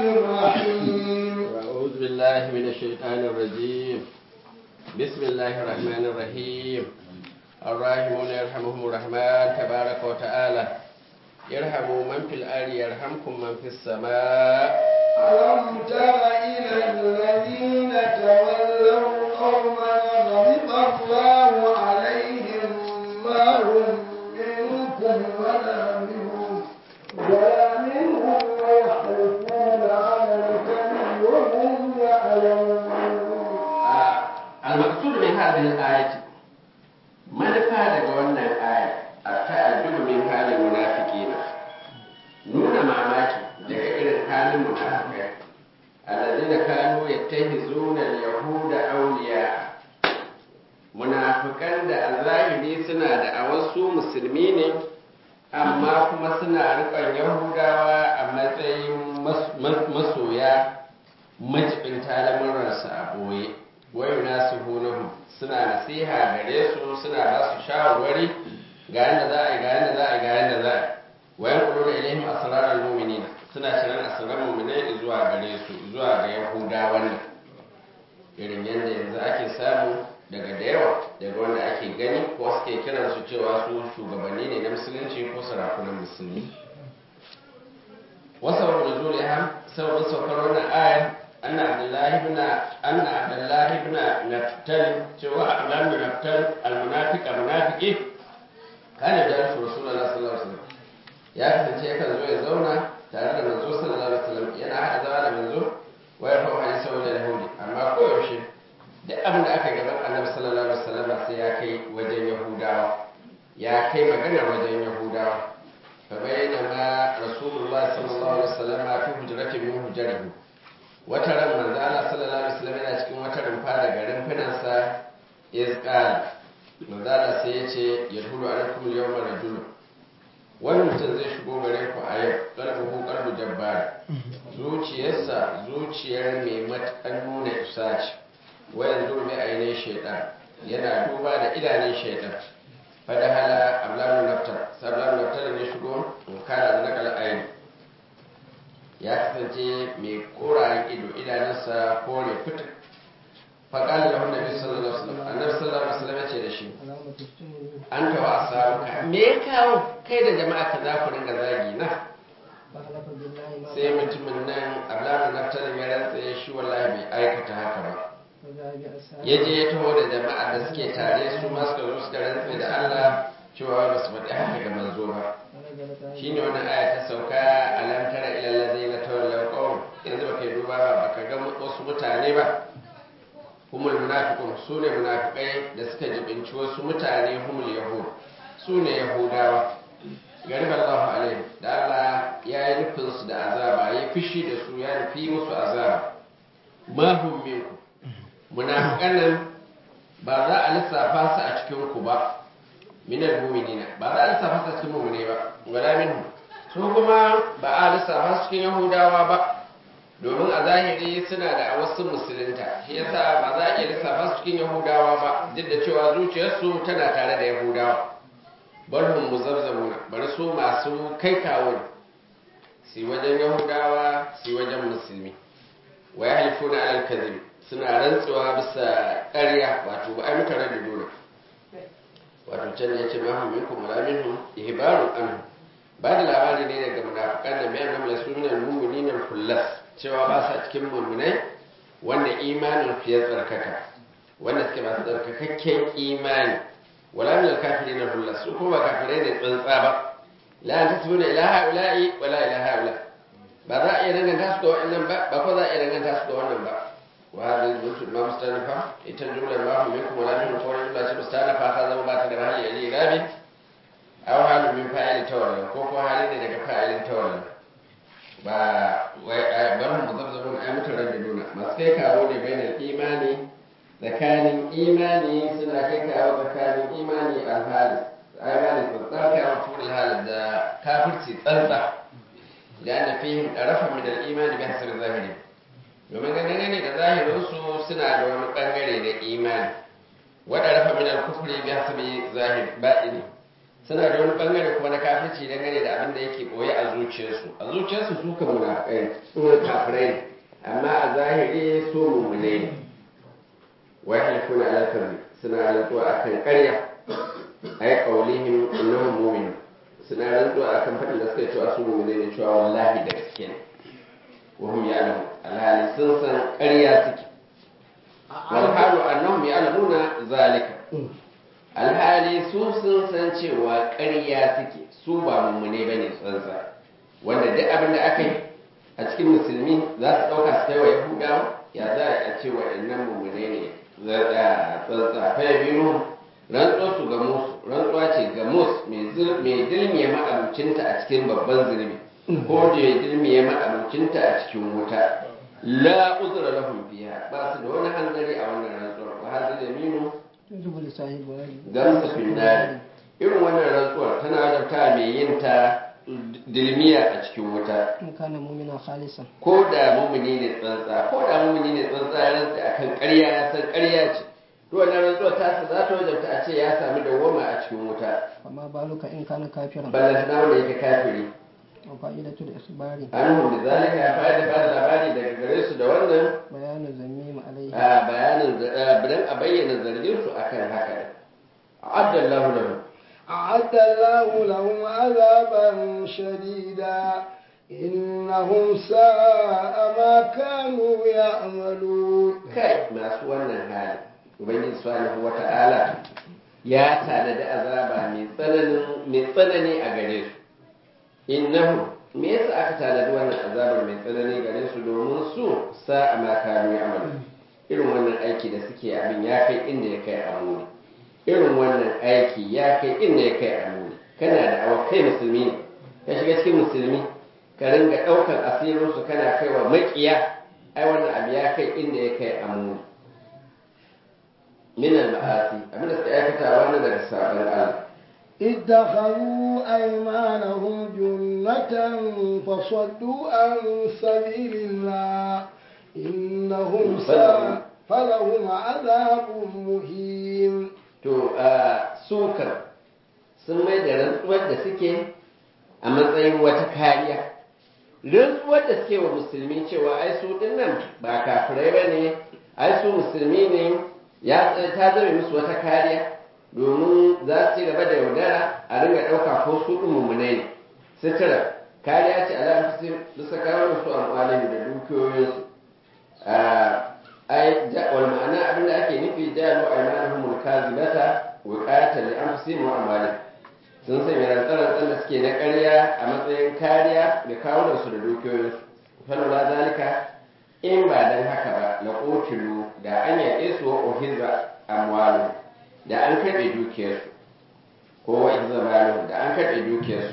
الرحيم أعوذ بالله من الشيطان الرجيم بسم الله الرحمن الرحيم الراحمون يرحمهم الرحمن تبارك وتعالى يرحموا من في الأرض يرحمكم من في السماء ألم تر إلى الذين تولوا قوما غضب الله عليهم ما هم منكم ولا منهم ولا منهم ويحلفون على الكذب وهم يعلمون آه، المقصود من هذه الآية منفى لقولنا الآية التأدب من حال المنافقين nuna mamaki daga irin halin munafikai alladina kanu yattahizuna al-yahuda awliya munafikan da a zahiri suna da awasu musulmi ne amma kuma suna rikon yahudawa a matsayin mas- mas- masoya majibin talamuransu a boye wayo nasu hunahu suna nasiha gare su suna ba su shawarwari ga yadda za a yi ga yadda za a yi ga yadda za a yi wayan kudu da ilaihim asrarar mu'minina suna shirin asrar mu'minai zuwa gare su zuwa ga yahuda wannan irin yadda yanzu ake samu daga da yawa daga wanda ake gani ko suke kiran su cewa su shugabanni ne na musulunci ko sarakunan musulmi wasu abu da zuliha sababin saukar wannan ayar anna abdullahi ibn anna abdullahi ibn naftal cewa abdullahi ibn naftal almunafiq munafiki kana da rasulullahi sallallahu alaihi wasallam ya kasance yakan zo ya zauna tare da manzo sallallahu alaihi wasallam yana hada zama da manzo wa ya fa'a hadisi saboda yahudi amma ko yaushe duk abin da aka gaban annabi sallallahu alaihi wasallam sai ya kai wajen yahudawa ya kai magana wajen yahudawa fa bainama rasulullah sallallahu alaihi wasallam fi hujratin min hujrihi wata ran manzo Allah sallallahu alaihi wasallam yana cikin wata rumfa da garin finansa iz qala manzo Allah sai ya ce yadhulu alaikum al-yawma rajulun wani mutum zai shigo gare ku a yau ƙarfafu ƙarfi jabbar zuciyarsa zuciyar mai matakan nuna isa ce wayan zurbi ainihin shaidan yana duba da idanun shaidan fada hala ablamu naftar sablamu naftar ne shigo in kana da nakal aini ya kasance mai korayen ido idanunsa kore fitar faƙali da wanda bi sallallahu alaihi wasallam annabi sallallahu alaihi wasallam ya ce da shi an tawa asabuka me ya kawo kai da jama'a ka za ku ringa zagi na sai mutumin nan ablamu naftarin ya rantsa shi wallahi bai aikata haka ba ya je ya taho da jama'a da suke tare su ma suka zo suka rantsa da Allah cewa ba su faɗi haka ga manzo ba shine wannan aya ta sauka alam tara ila allazina tawallaw qawm yanzu baka yi duba ba baka ga wasu mutane ba humul munafiqun sune munafikai da suka jibinci wasu mutane humul yahud sune yahudawa garib Allahu alaihi da Allah ya yi nufin su da azaba ya fishi da su ya nufi musu azaba ma hum minku munafiqan nan ba za a lissafa su a cikin ku ba minal mu'minina ba za a lissafa su a cikin mu'mine ba wala minhum su kuma ba a lissafa su cikin yahudawa ba domin a zahiri suna da a wasu musulunta shi yasa ba za a iya lissafa su cikin yahudawa ba duk da cewa zuciyarsu tana tare da yahudawa barhum muzabzabuna bari su masu kai kawo si wajen yahudawa si wajen musulmi wa ya halifuna alal kadhib suna rantsuwa bisa ƙarya wato ba ai muka rage dole wato can ya ce ma hum minkum wala minhum ihbarun anhu ba da labari ne daga munafiqan da mai annam lasu minal mu'minina kullas cewa ba sa cikin mummunai wanda imanin fiye tsarkaka wanda suke masu tsarkakakken imani wala min kafirin na hulla su kuma ba kafirai ne tsantsa ba la an tasbuna ila haula'i wala ila haula ba za a iya danganta su da wannan ba ba ko za a iya danganta su da wannan ba wa hadhihi al-jumla ma mustanafa ita jumla ma hum minkum wala min ko jumla ce mustanafa ta zama ba ta da hali ali rabi aw halu min fa'ili tawalla ko ko hali ne daga fa'ilin tawalla ba barin muzabzabun ai mutanen da nuna masu kai kawo ne bayan imani tsakanin imani suna kai kawo tsakanin imani alhali imani tsantsar kawo tura hali da kafirci tsantsa da ana fihim ɗarafa min imani bi hasar zahiri domin ganin ne da zahirinsu suna da wani ɓangare na imani waɗa rafa min al-kufri bi hasbi zahir baɗini suna da wani bangare kuma na kafirci dangane da abin da yake boye a zuciyarsu a zuciyarsu su kan munafikai ne kafirai ne amma a zahiri su mummune ne wa yahlifuna ala kadhib suna rantsuwa akan ƙarya ay qawlihim innahum mu'minun suna rantsuwa akan faɗin da suka cewa su mummune ne cewa wallahi da gaske ne wa hum ya'lamun alhali sun san ƙarya suke wal halu annahum ya'lamuna zalika alhali su sun san cewa ƙarya suke su ba mummune bane tsantsa wanda duk abin da aka yi a cikin musulmi za su ɗauka su kai wa yahudawa ya za a ce wa innan mummune ne tsantsa fa biyu rantsuwa su ga musu rantsuwa ce ga mus mai dilmiye ma'abucinta a cikin babban zunubi ko da ya dilmiye ma'abucinta a cikin wuta la uzra lahum fiha ba su da wani hanzari a wannan rantsuwar wa hadal yaminu Tujibu sahibu gamsa finnari irin wannan rantsuwar tana wajabta mai yin ta dilmiya a cikin wuta in kana mu'mina khalisan ko da mumuni ne tsantsa ko da mumuni ne tsantsa ya rantsa akan ƙarya ya san ƙarya ce to wannan rantsuwar ta sa za ta wajabta a ce ya sami dawwama a cikin wuta amma baluka in kana kafiran ballan na wanda yake kafiri wa fa'idatu da isbari anhum bi zalika fa'ida ba da labari daga gare su da wannan bayanu zammim alaihi a bayanin dan a bayyana zargin su akan haka abdallahu lahu أعد الله لهم عذابا شديدا إنهم ساء ما كانوا يعملون kai masu wannan hali ubangiji subhanahu wata'ala ya tanadi azaba mai tsananin mai tsanani a gare su innahu me yasa aka tanadi wannan azabar mai tsanani gare su domin su sa'a ma kanu ya'malu irin wannan aiki da suke abin ya kai inda ya kai a muni irin wannan aiki ya kai inda ya kai a muni kana da awa kai musulmi ne ka shiga cikin musulmi ka ringa ɗaukar asirinsu kana kaiwa maƙiya ai wannan abu ya kai inda ya kai a muni min al-ma'asi abin da suka aikata wani daga sabon Allah اتخذوا أيمانهم جنة فصدوا عن سبيل الله إنهم ساء فلهم عذاب مهين to a sukar sun mai da rantsuwar da suke a matsayin wata kariya rantsuwar da suke wa musulmi cewa ai su dinnan ba kafirai ba ne ai su musulmi ne ya ta zame musu wata kariya domin za su ci gaba da yaudara a ringa ɗauka ko su ɗin mummunai ne sutura kariya ce ala fi bisa kawo su amfani da dukiyoyinsu ai wal ma'ana abin da ake nufi jalu aymanuhum al-kazibata wiqayatan li anfusihim wa amwalihim sun sanya rantsaran da suke na ƙarya a matsayin kariya da kawunan su da dukiyoyinsu falola zalika in ba dan haka ba la qutilu da an yaƙe su wa uhiza amwalu da an karɓe dukiyarsu ko wa iza malu da an karɓe dukiyarsu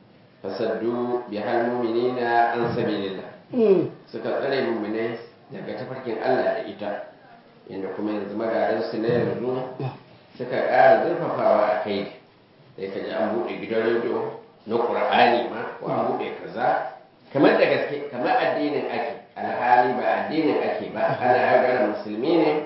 fasaddu bi hal mu'minina an sabilillah suka tsare mu'minai daga tafarkin Allah da ita inda kuma yanzu magadansu na yanzu suka ƙara zurfafawa a kai sai ka ji an buɗe gidan rediyo na ƙur'ani ma ko an buɗe kaza kamar da gaske kamar addinin ake alhali ba addinin ake ba ana yaudarar musulmi ne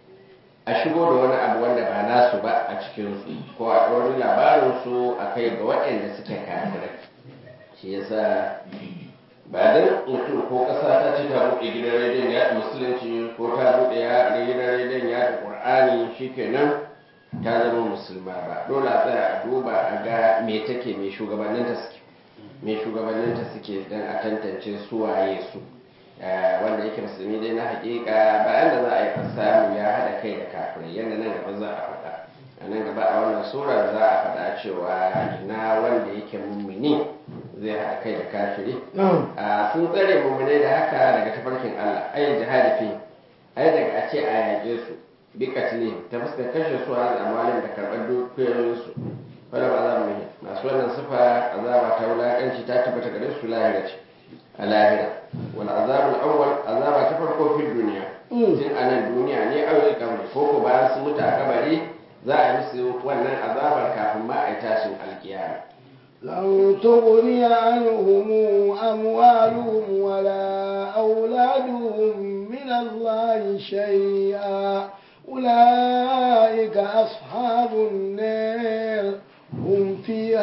a shigo da wani abu wanda ba nasu ba a cikinsu ko a wani labarinsu a kai ga waɗanda suke kafirai shi yasa ba dan mutum ko ƙasa ta ce ta buɗe gidan rediyon ya musulunci ko ta buɗe ya gidan rediyon ya da ƙur'ani shikenan ta zama musulma ba dole a tsaya a duba a ga me take me shugabanninta suke me shugabanninta suke dan a tantance su waye su wanda yake musulmi dai na hakika bayan da za a yi samu ya haɗa kai da kafirai yadda nan gaba za a faɗa a nan gaba a wannan surar za a faɗa cewa ina wanda yake mummuni zai haɗa kai da kafiri sun tsare mummune da haka daga tafarkin Allah ayin jihadi fi ai daga a ce a yaƙe su bi katili ta fuskar kashe su a amalin da karɓar dukiyoyinsu wadda ba za mu yi masu wannan sifa azaba ta wulaƙanci ta tabbata gare su lahira ce a lahira wal azabul awwal azaba ta farko fil duniya tun a nan duniya ne aure kabari ko ko bayan sun mutu a kabari za a yi musu wannan azabar kafin ma a yi tashin alkiyama لن تغني عنهم أموالهم ولا أولادهم من الله شيئا أولئك أصحاب النار هم فيها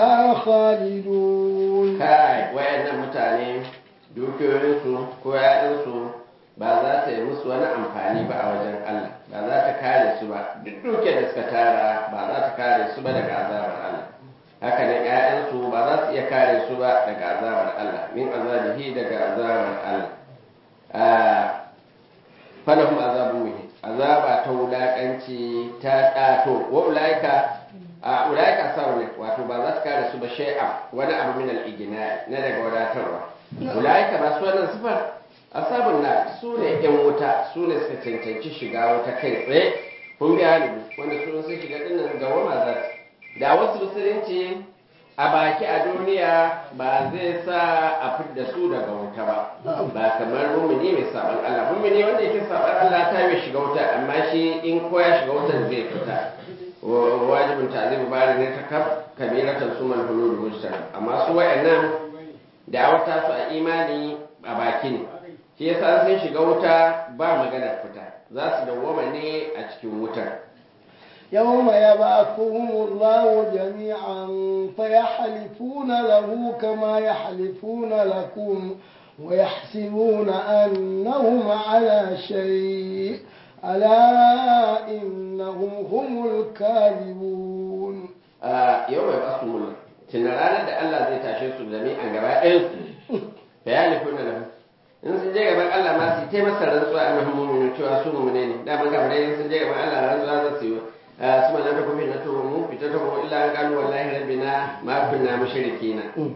dukiyoyinsu ko ‘ya'yansu ba za ta yi musu wani amfani ba a wajen Allah ba za ta kare su ba duk dukiyar da suka tara ba za ta kare su ba daga azabar Allah haka nan ‘ya'yansu ba za su iya kare su ba daga azabar Allah min azabihi daga azabar Allah falahum azabun muhim azaba ta wulakanci ta ɗato wa ulaika a ulaika saune wato ba za su kare su ba shay'a wani abu min al-igna na daga wadatarwa ulaika ba su wannan sifar asabun na su ne yan wuta su ne suka cancanci shiga wuta kai tsaye kun ga halibu wanda su sun shiga dinnan ga wama za su da wasu musulunci a baki a duniya ba zai sa a fidda su daga wuta ba ba kamar mumini mai saban Allah mumini wanda yake saban Allah ta yi shiga wuta amma shi in ko ya shiga wutar zai fita wajibin ta'zibu bari ne ta kaf kabiratan sumal hulul mujtara amma su wayannan da'awata su a imani a baki ne shi yasa sun shiga wuta ba maganar fita za su dawwama ne a cikin wutar يوم يبعثهم الله جميعا فيحلفون له كما يحلفون لكم ويحسبون أنهم على شيء ألا إنهم هم الكاذبون يوم يبعثهم الله تنرانا da Allah zai tashe su jami'an gaba ɗayansu فيحلفون له in sun je gaban Allah ma su taimaka rantsuwa annahum mu'minun cewa su mu'mine ne da ban gaban sun je gaban Allah rantsuwa za su yi ثم لم تكن فتنتهم فتنتهم الا ان قالوا والله ربنا ما كنا مشركين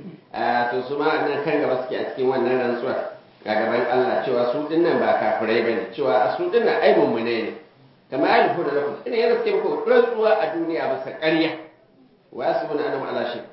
to su ma nan kan gaba suke a cikin wannan rantsuwa a gaban Allah cewa su dinnan ba kafirai bane cewa su dinnan ai mummune ne kamar ya rufu da lafu ina yana suke muku rantsuwa a duniya ba sa ƙarya wa su bin anam ala shi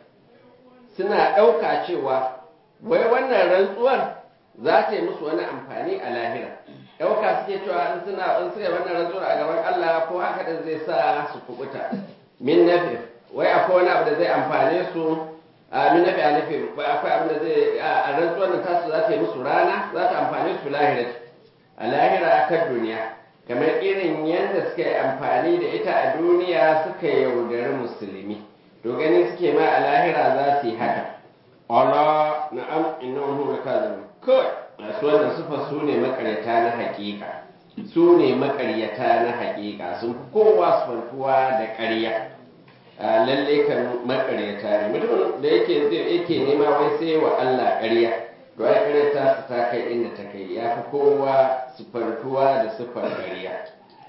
suna ɗauka cewa wai wannan rantsuwar za ta yi musu wani amfani a lahira ɗauka suke cewa in suna in suka wannan rantsuwar a gaban Allah ko haka da zai sa su kubuta min nafi wai akwai wani abu da zai amfane su a min nafi a nafi wai akwai abu da zai a rantsuwar da tasu za ta yi musu rana za ta amfane su lahira a lahira kan duniya kamar irin yadda suka yi amfani da ita a duniya suka yaudari musulmi to gani suke ma a lahira za su yi haka Allah na'am innahum lakazibun kawai masu wannan sufa su ne makaryata na hakika su ne makaryata na hakika sun fi kowa sufantuwa da ƙarya lalle kan makaryata ne mutumin da yake yake nema wai sai wa Allah ƙarya to ai ƙaryata su ta kai inda ta kai ya fi kowa sufantuwa da sufar ƙarya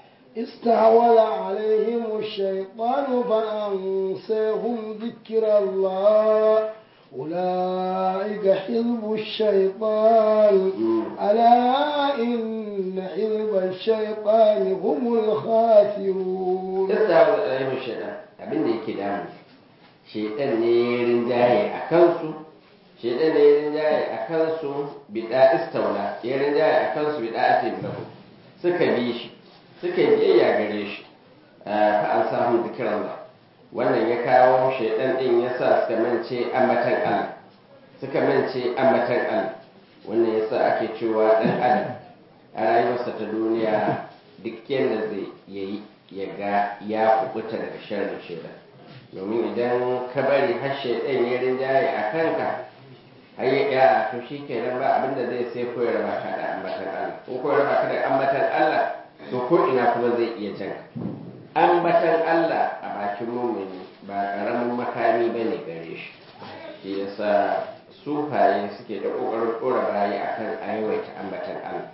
استعوذ عليهم الشيطان فأنساهم ذكر الله أولئك حزب الشيطان ألا إن حزب الشيطان هم الخاسرون استعوذ عليهم الشيطان abin da yake damu shaitan ne rinjaye a kansu shaitan ne rinjaye a kansu bida istaula ya rinjaye a kansu bida ake lahu suka bi shi suka yi biyayya gare shi fa an samu zikiran ba wannan ya kawo shaidan din ya sa suka mance ambatan Allah suka mance ambatan Allah wannan ya sa ake cewa ɗan adam a rayuwarsa ta duniya duk yadda zai yayi ya ga ya kubuta daga sharrin shaidan domin idan ka bari har shaidan ya rinjaye a kanka har ya ya to shi kenan ba abinda zai sai ko ya raba ka da ambatan Allah ko ko ya raba ka da ambatan Allah to ko ina kuma zai iya jan ambatan Allah a bakin mumini ba karamin makami ba ne gare shi shi yasa sufaye suke da kokarin kora bayi akan aiwaita ambatan Allah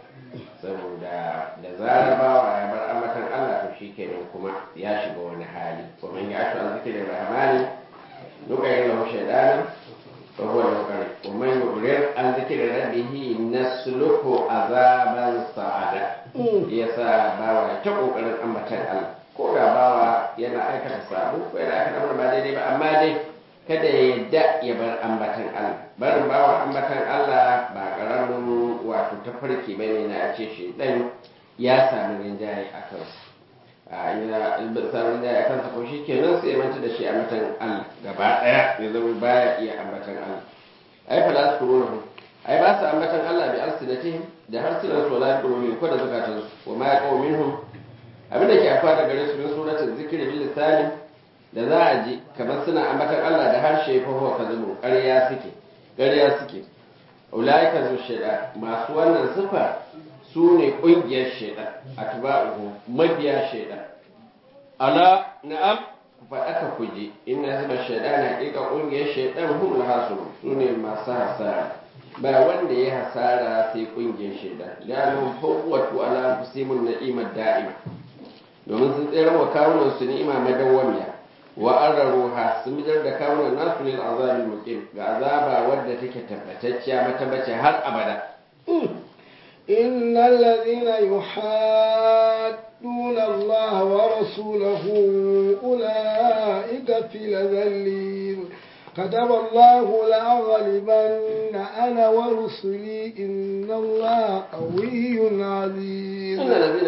saboda da zarar bawa ya bar ambatan Allah to shi kenan kuma ya shiga wani hali kuma ya ashu an zikirin rahmani nukayin lahu shaidana fa huwa lahu qarin wa man yurid an zikri rabbihi nasluku azaban sa'ada yasa bawa ta kokarin ambatan Allah ko da bawa yana aikata sabo ko yana aikata abin ba daidai ba amma dai kada ya yadda ya bar ambatan Allah barin bawa ambatan Allah ba karamin wato tafarki bane na ce shi dan ya sami rinjaye a kansa a ina samun rinjaye a kansa ko shi kenan sai manta da shi ambatan Allah gaba daya ya zama baya iya ambatan Allah ai fa la su ai ba su ambatan Allah bi alsinatihim da harsunan su la yaqulun ko da zakatansu wa ma yaqulu minhum abin da ke afa da gare su min suratul zikri bil lisani da za a ji kamar suna ambatan Allah da harshe fa huwa kadhibun ƙarya suke ƙarya suke ulaika zu shaidan masu wannan sifa su ne ƙungiyar shaidan atba'uhu mabiya shaidan ala na'am ku faɗa ka kuje inna zuba shaidan haƙiƙa ƙungiyar shaidan hum lahasuru su ne masu hasara ba wanda ya hasara sai ƙungiyar shaidan da nan fawwatu ala fusimun na'imar da'ima domin sun tsere wa kawunan su ni'ima madawwamiya wa arruha sun bidar da kawunan nasu lil azabil muqim ga azaba wadda take tabbatacciya matabbace har abada إن الذين يحادون الله ورسوله أولئك في الذلين كتب الله لأغلبن أنا ورسلي إن الله قوي عزيز إن الذين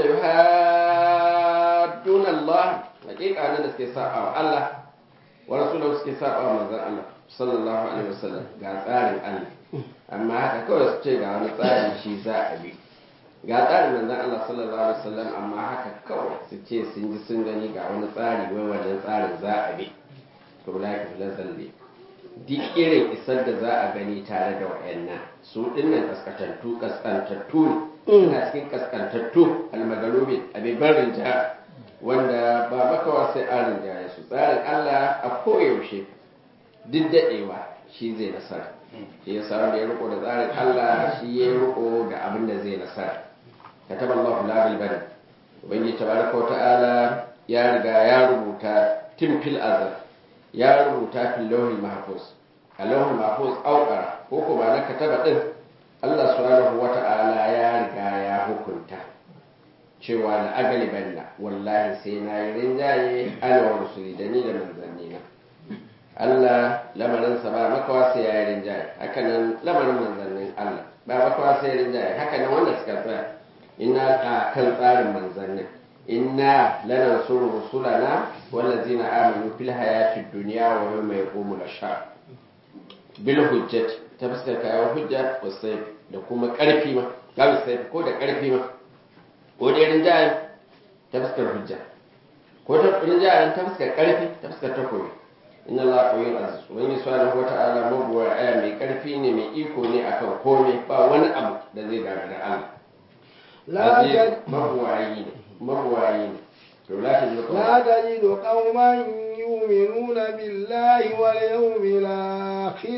يحادون الله حقيقة أنا نسكي ساعة الله ورسوله نسكي ساعة من الله صلى الله عليه وسلم قال تsarin Allah amma haka kawai su ce ga wani tsari shi za a bi ga tsarin manzon Allah sallallahu alaihi wasallam amma haka kawai su ce sun ji sun gani ga wani tsari wai wannan tsarin za a bi to laki lazalle duk irin isar da za a gani tare da wayannan su dinnan kaskantattu kaskantattu ne suna cikin kaskantattu almagalubi abin barin ja wanda ba makawa sai an rinjaye su tsarin Allah a koyaushe duk daɗewa shi zai nasara shi ya sa wanda ya riko da tsarin Allah shi ya riko da abin da zai nasara kataba Allah la bil bari ubangiji tabaraka wa ta'ala ya riga ya rubuta tun fil azal ya rubuta fil lawhil mahfuz a lawhil mahfuz auqara ko ko ba na kataba din Allah subhanahu wa ta'ala ya riga ya hukunta cewa la agalibanna wallahi sai na yi rinjaye ana wa rusuli da ni da manzannina Allah lamarinsa ba makawa sai ya yi rinjaye hakanan lamarin manzannin Allah ba makawa sai ya rinjaye hakanan wanda suka tsaya ina a kan tsarin manzannin inna lana suru rusulana wallazina amanu fil hayatid dunya wa yawma yaqumul ashhad bil hujjat ta fuskar kayan hujja wasai da kuma karfi ma ga wasai ko da karfi ma ko da rinjaye ta fuskar hujja ko ta rinjaye ta fuskar karfi ta fuskar takobi inna Allah qawiyyun aziz wani subhanahu wata'ala mabuwa aya mai karfi ne mai iko ne akan komai ba wani abu da zai gagara Allah لا aziz تجد mabuwayi ne mabuwayi ne to la ta zuka لا تجد قوما يؤمنون بالله واليوم الآخر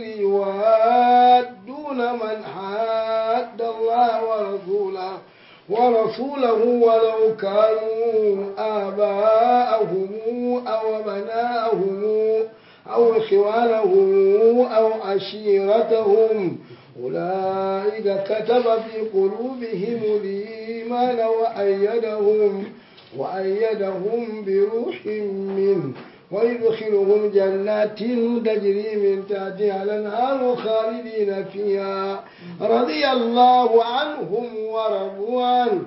يوادون من حاد الله ورسوله ورسوله ولو كانوا آباءهم أو أبناءهم أو إخوانهم أو عشيرتهم أولئك كتب في قلوبهم الإيمان وأيدهم وأيدهم بروح منه ويدخلهم جنات تجري من تحتها الأنهار خالدين فيها رضي الله عنهم ورضوا عنه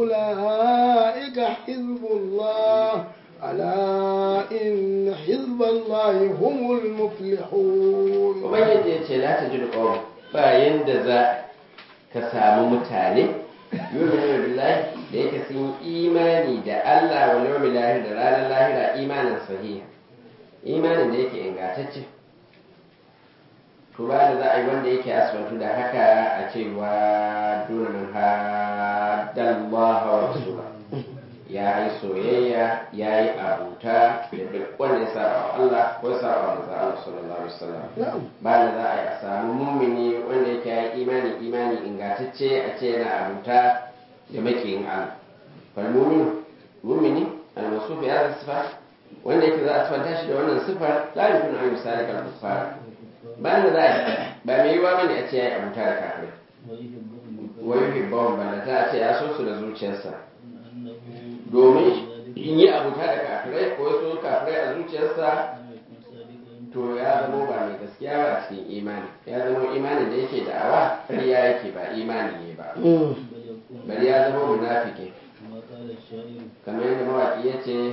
أولئك حزب الله ألا إن حزب الله هم المفلحون ubangiji ya ce la ta jiru ƙawar bayan da za ka samu mutane yumin billahi da yake sun yi imani da Allah wa yawmil lahir da ranar lahira imanin sahiha imanin da yake ingantacce to ba da za a yi wanda yake asbantu da haka a cewa duna man haddallaha wa rasula ya yi soyayya ya yi abuta da duk wanda ya saba wa Allah ko ya saba wa manzo Allah sallallahu alaihi wasallam نعم ba da za a yi a samu mummuni wanda yake ya yi imani imani ingantacce a ce yana abuta da makiyin Allah fal mumin mumini al masuf ya da sifa wanda yake za a sifanta shi da wannan sifar la yakun an yusalika al kuffar ba da za a yi ba mai yiwa bane a ce ya yi abuta da kafirai wa yuhibbahum balla ta a ce ya so su da zuciyarsa domin in yi abuta da kafirai ko ya so kafirai a zuciyarsa to ya zama ba mai gaskiya ba a cikin imani ya zama imanin da yake da'awa ƙarya yake ba imani ne ba bari ya zama munafiki kamar yadda mawaƙi ya ce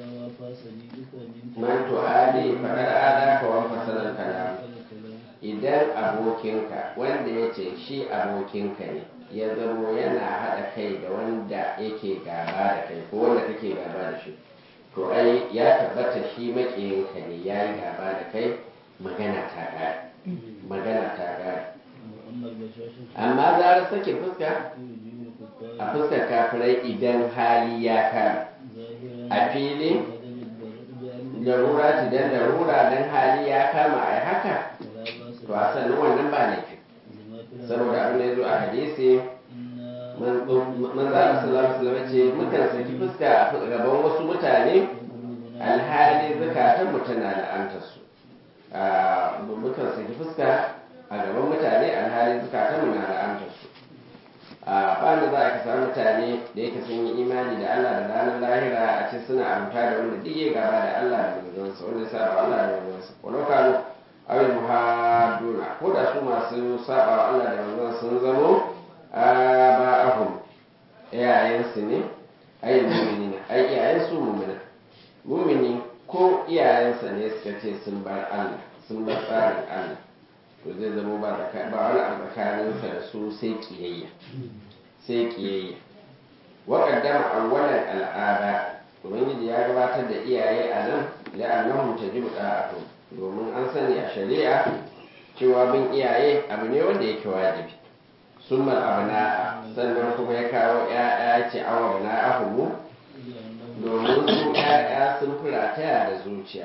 man to ali faɗar ada ka wan fasalar kalam idan abokinka wanda ya ce shi abokinka ne ya zamo yana haɗa kai da wanda yake gaba da kai ko wanda kake gaba da shi to ai ya tabbata shi maƙiyinka ne ya yi gaba da kai magana ta ƙare magana ta ƙare amma zarar sake fuska a fuskar kafirai idan hali ya kama a fili larura idan larura dan hali ya kama a haka to a sannan wannan ba laifi saboda abin da ya zo a hadisi manzala sallallahu alaihi ce mukan saki fuska a gaban wasu mutane alhali zakatan mu tana la'antar su mukan saki fuska a gaban mutane alhali zakatan mu na la'antar su a bani za a kasa mutane da yake sun yi imani da Allah da ranar lahira a ce suna amta da wanda duk ya gaba da Allah da manzonsa wanda ya saba Allah da manzonsa walau kanu awil muhaduna ko da su masu saba wa Allah da manzon sun zamo aba'ahum iyayensu ne ayyul mu'minina ai iyayen su mu'mina mu'mini ko iyayensa ne suka ce sun bar Allah sun bar tsarin Allah to zai zama ba ba wani abu tsakaninsa da su sai kiyayya sai kiyayya wa qaddama awwalan al'ada ubangiji ya gabatar da iyaye a nan la'annahum tajibu da'atu domin an sani a shari'a cewa bin iyaye abu ne wanda yake wajibi summa abna sannan kuma ya kawo ya'ya ce awa na ahumu domin su ya'ya sun furataya da zuciya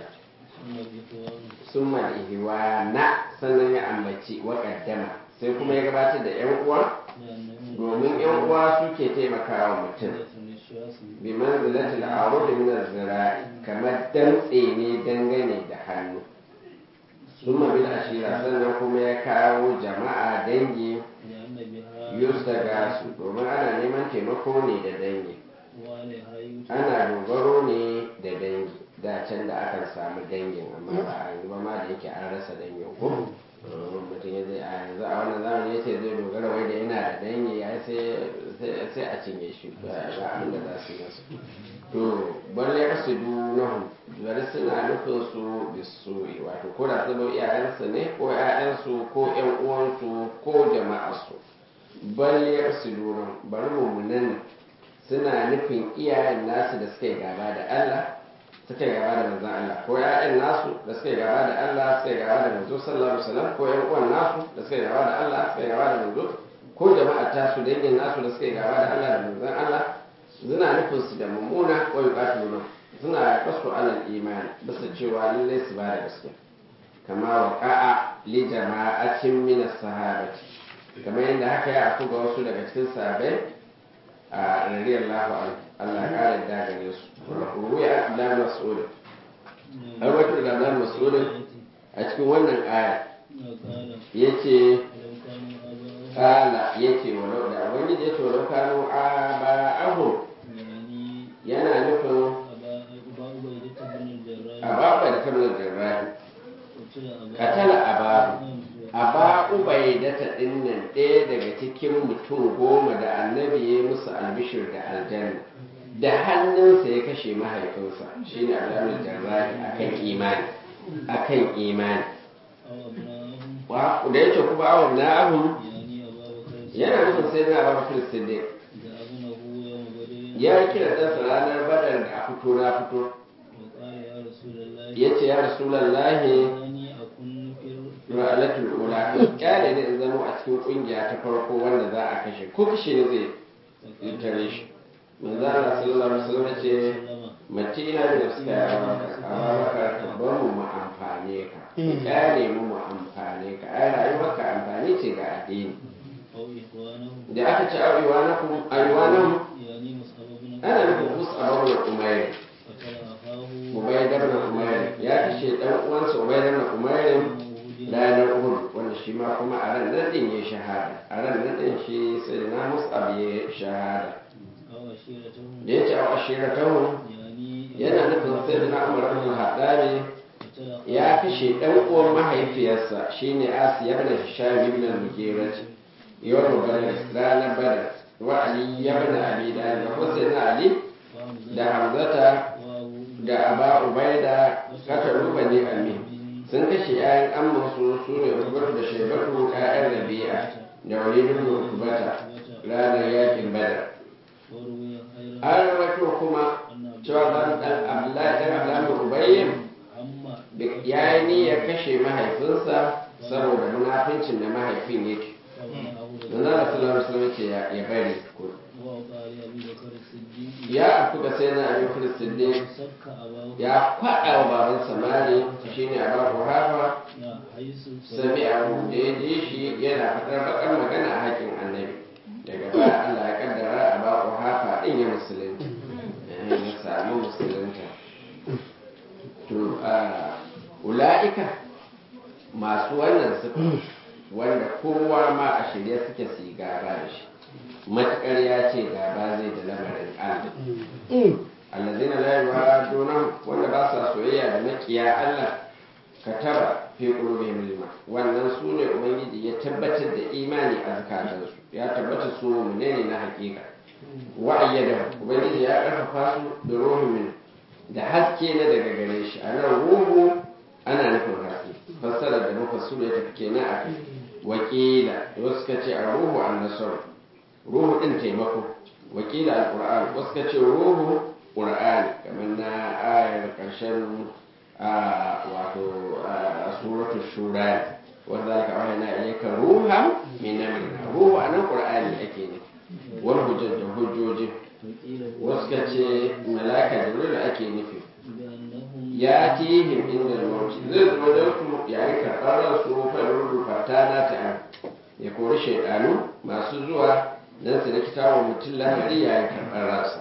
summa ihwa na sannan ya ambaci wa kaddama sai kuma ya gabatar da yan uwa domin yan uwa suke taimakawa mutum bi manzilatil a'rud min az-zira'i kamar dantse ne dangane da hannu summa bil ashira sannan kuma ya kawo jama'a dangi yustaga su domin ana neman taimako ne da dangi ana dogaro ne da dangi da can da akan samu dangin amma ba a yanzu ba ma da yake an rasa dangin ko mutum ya zai a yanzu a wannan zamani ya ce zai dogara wai da yana da dangi ya sai a cinye shi ba abin da za su yi masu to balle ya su dunahun bari suna nufin su bisu wato ko da zama iyayensu ne ko 'ya'yansu ko 'yan uwansu ko jama'arsu balle ya su dunahun bari mummunan suna nufin iyayen nasu da suka yi gaba da Allah suka yi gaba da manzon Allah ko ƴaƴan nasu da suka yi gaba da Allah suka yi gaba da manzo sallallahu alaihi wasallam ko ƴan uwan nasu da suka yi gaba da Allah suka yi gaba da manzo ko jama'a tasu dangin nasu da suka yi gaba da Allah da manzon Allah suna nufin su da mummuna ko yuqatiluna suna kasu alal imani bisa cewa lallai su ba da gaske kama waqa'a li jama'atin min as-sahabati kamar yadda haka ya afu ga wasu daga cikin sahabbai a radiyallahu anhu Allah ya kare da gare su ruwaya Abdullah Mas'ud har wato da Abdullah Mas'ud a cikin wannan aya yace kala yace walau da wani yace walau kanu aba'ahum yana nufin ababa da kamar jarrahi katala ababu aba ubaidata dinnan ɗaya daga cikin mutum goma da annabi ya musu albishir da aljanna da hannunsa ya kashe mahaifinsa shine alamun jarrahi akan imani akan imani wa da yake kuma awon na ahun yana nufin sai na abu filistin ya kira ɗansa ranar badar da a fito na fito ya ce ya rasulallahi ra'alatul ula kyale ne in zama a cikin kungiya ta farko wanda za a kashe ko kashe ne zai tare shi manzo Allah sallallahu alaihi wasallam ce matina da suka yi ababaka ka bar mu mu amfane ka kyale mu mu amfane ka ai rayuwar ka amfani ce ga addini da aka ci aiwanakum aiwanakum ana nufin mus'ab ibn umayr ubaydar ibn umayr ya kashe dan uwansa ubaydar ibn umayr ranar uhud wanda shi ma kuma a ran nan din ya shahada a ran nan din shi sai na mus'ab ya shahada da ya ce a ashiratahu yana nufin sai na umar ibn haddari ya kashe dan uwan mahaifiyarsa shine asiya ibn hisham ibn al-mughirah yawm badr ranar badr wa ali ibn abi dalib wa sayyidina ali da hamzata da aba ubaida kataru bani amin sun kashe 'ya'yan ammansu su ne ukubatu da shaibatu 'ya'yan rabi'a da walidun da ukubata ranar yakin badar an rawaito kuma cewa zan dan abdullahi dan abdullahi ubayyin ya yi niyyar kashe mahaifinsa saboda munafincin da mahaifin yake dan Allah sallallahu alaihi wasallam ce ya ya bari ko وقال أبو بكر الصديق ya afku ga sai na Abu Bakr Siddiq سك أباه ya kwaɗa wa baban samari shine Abu Hurafa حيث sami abu da ya ji shi yana fitar bakar magana a haƙin annabi daga baya Allah ya kaddara a bako hafa din ya musulunta eh, ya samu musulunta to a ula'ika masu wannan sufa wanda kowa ma a shirye suke su yi gaba da shi matuƙar ya ce gaba zai da lamarin Allah allazina la yuwaduna wanda ba sa soyayya da makiya Allah kataba fi qulubihim iman wannan su ne ubangiji ya tabbatar da imani a zakatansu ya tabbata su mu'mine ne na hakika wa ayyada ubangiji ya karfafa su da ruhin min da haske na daga gare shi a nan ruhu ana nufin haske fassara da mufassir ya tafi kenan a kai wakila wasu suka ce a ruhu an nasar ruhu din taimako wakila alquran wasu suka ce ruhu qur'ani kamar na ayar karshen a wato a suratu shura wanda zalika wahayna ilayka ruhan min amrina ruhu anan qur'ani ake ne wal hujjat da hujjoji وقيل wasu ka ce malaka jibril ake nufi بأنهم ya tihim inda mauti zai zo don su yayin karɓar ransu fa rudu fatana ta an ya kori shaidanu masu zuwa don su rikita wa mutum lamari yayin karɓar ransa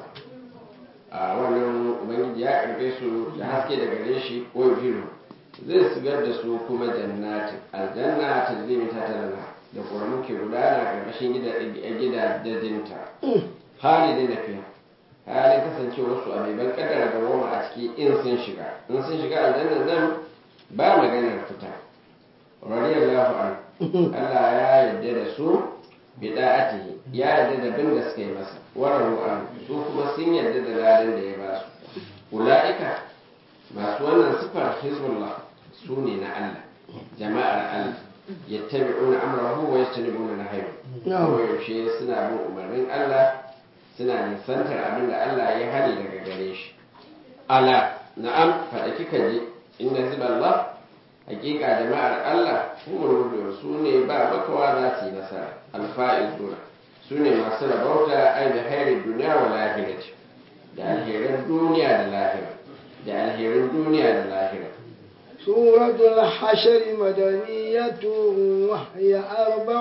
a wannan ubangiji ya karbe su da haske daga gare shi ko biyu zai sigar da su kuma jannatin aljanna ta zai ta talala da ƙoramu ke gudana ƙarƙashin gidajenta halin da fiya halin kasancewar su a mai ban kaddara da goma a ciki in sun shiga in sun shiga aljanna nan ba maganar fita radiyallahu an Allah ya yarda da su bida'atihi ya yarda da bin da suka yi masa wararu an su kuma sun yarda da ladan da ya ba su ula'ika masu wannan sifar hizbullah su ne na Allah jama'ar Allah yattabi'una amrahu wa yastanibuna nahyu ko yaushe suna bin umarnin Allah suna nisantar abin da Allah ya hani daga gare shi ala na'am faɗa kika ji inna hizballah hakika jama'ar Allah humul mu'minun su ne ba makawa za su yi nasara alfa'izuna su ne masu rabauta ai da hairin duniya wa lahirati da alherin duniya da lahira da alherin duniya da lahira سورة الحشر مدنية وهي أربع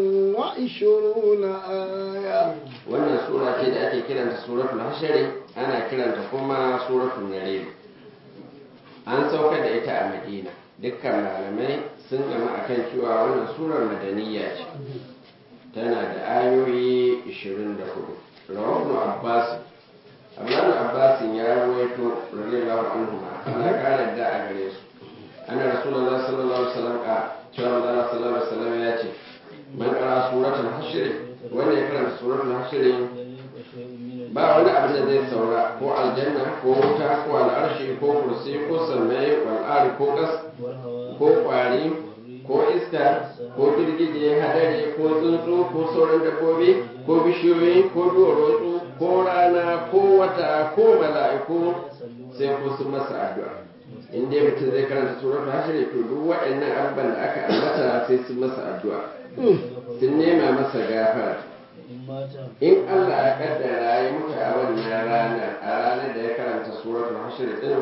وعشرون آية wannan sura ce da ake kiranta suratul hashari ana kiranta kuma suratul narim an saukar da ita a madina dukkan malamai sun gama akan cewa wannan surar madaniya ce tana da ayoyi 24 rawabnu abbas abdullahi abbas ya ruwaito radiyallahu anhu ana kare da a gare su ana rasulullahi sallallahu alaihi wasallam a cewa Allah sallallahu alaihi wasallam ya ce man qara suratul hashr wanda ya karanta suratul hashr ba wani abu da zai saura ko aljanna ko wuta ko al'arshi ko kursi ko sammai wal'ari ko kas ko kwari ko iska ko girgije hadari ko tsuntsu ko sauran dabbobi ko bishiyoyi ko duwatsu ko rana ko wata ko mala'iku sai ko sun masa addu'a in dai mutum zai karanta suratul hashr to duk waɗannan abubuwan da aka ambata sai sun masa addu'a sun nema masa gafara in Allah ya kaddara ya mutu a wannan ranar a ranar da ya karanta suratul hashr din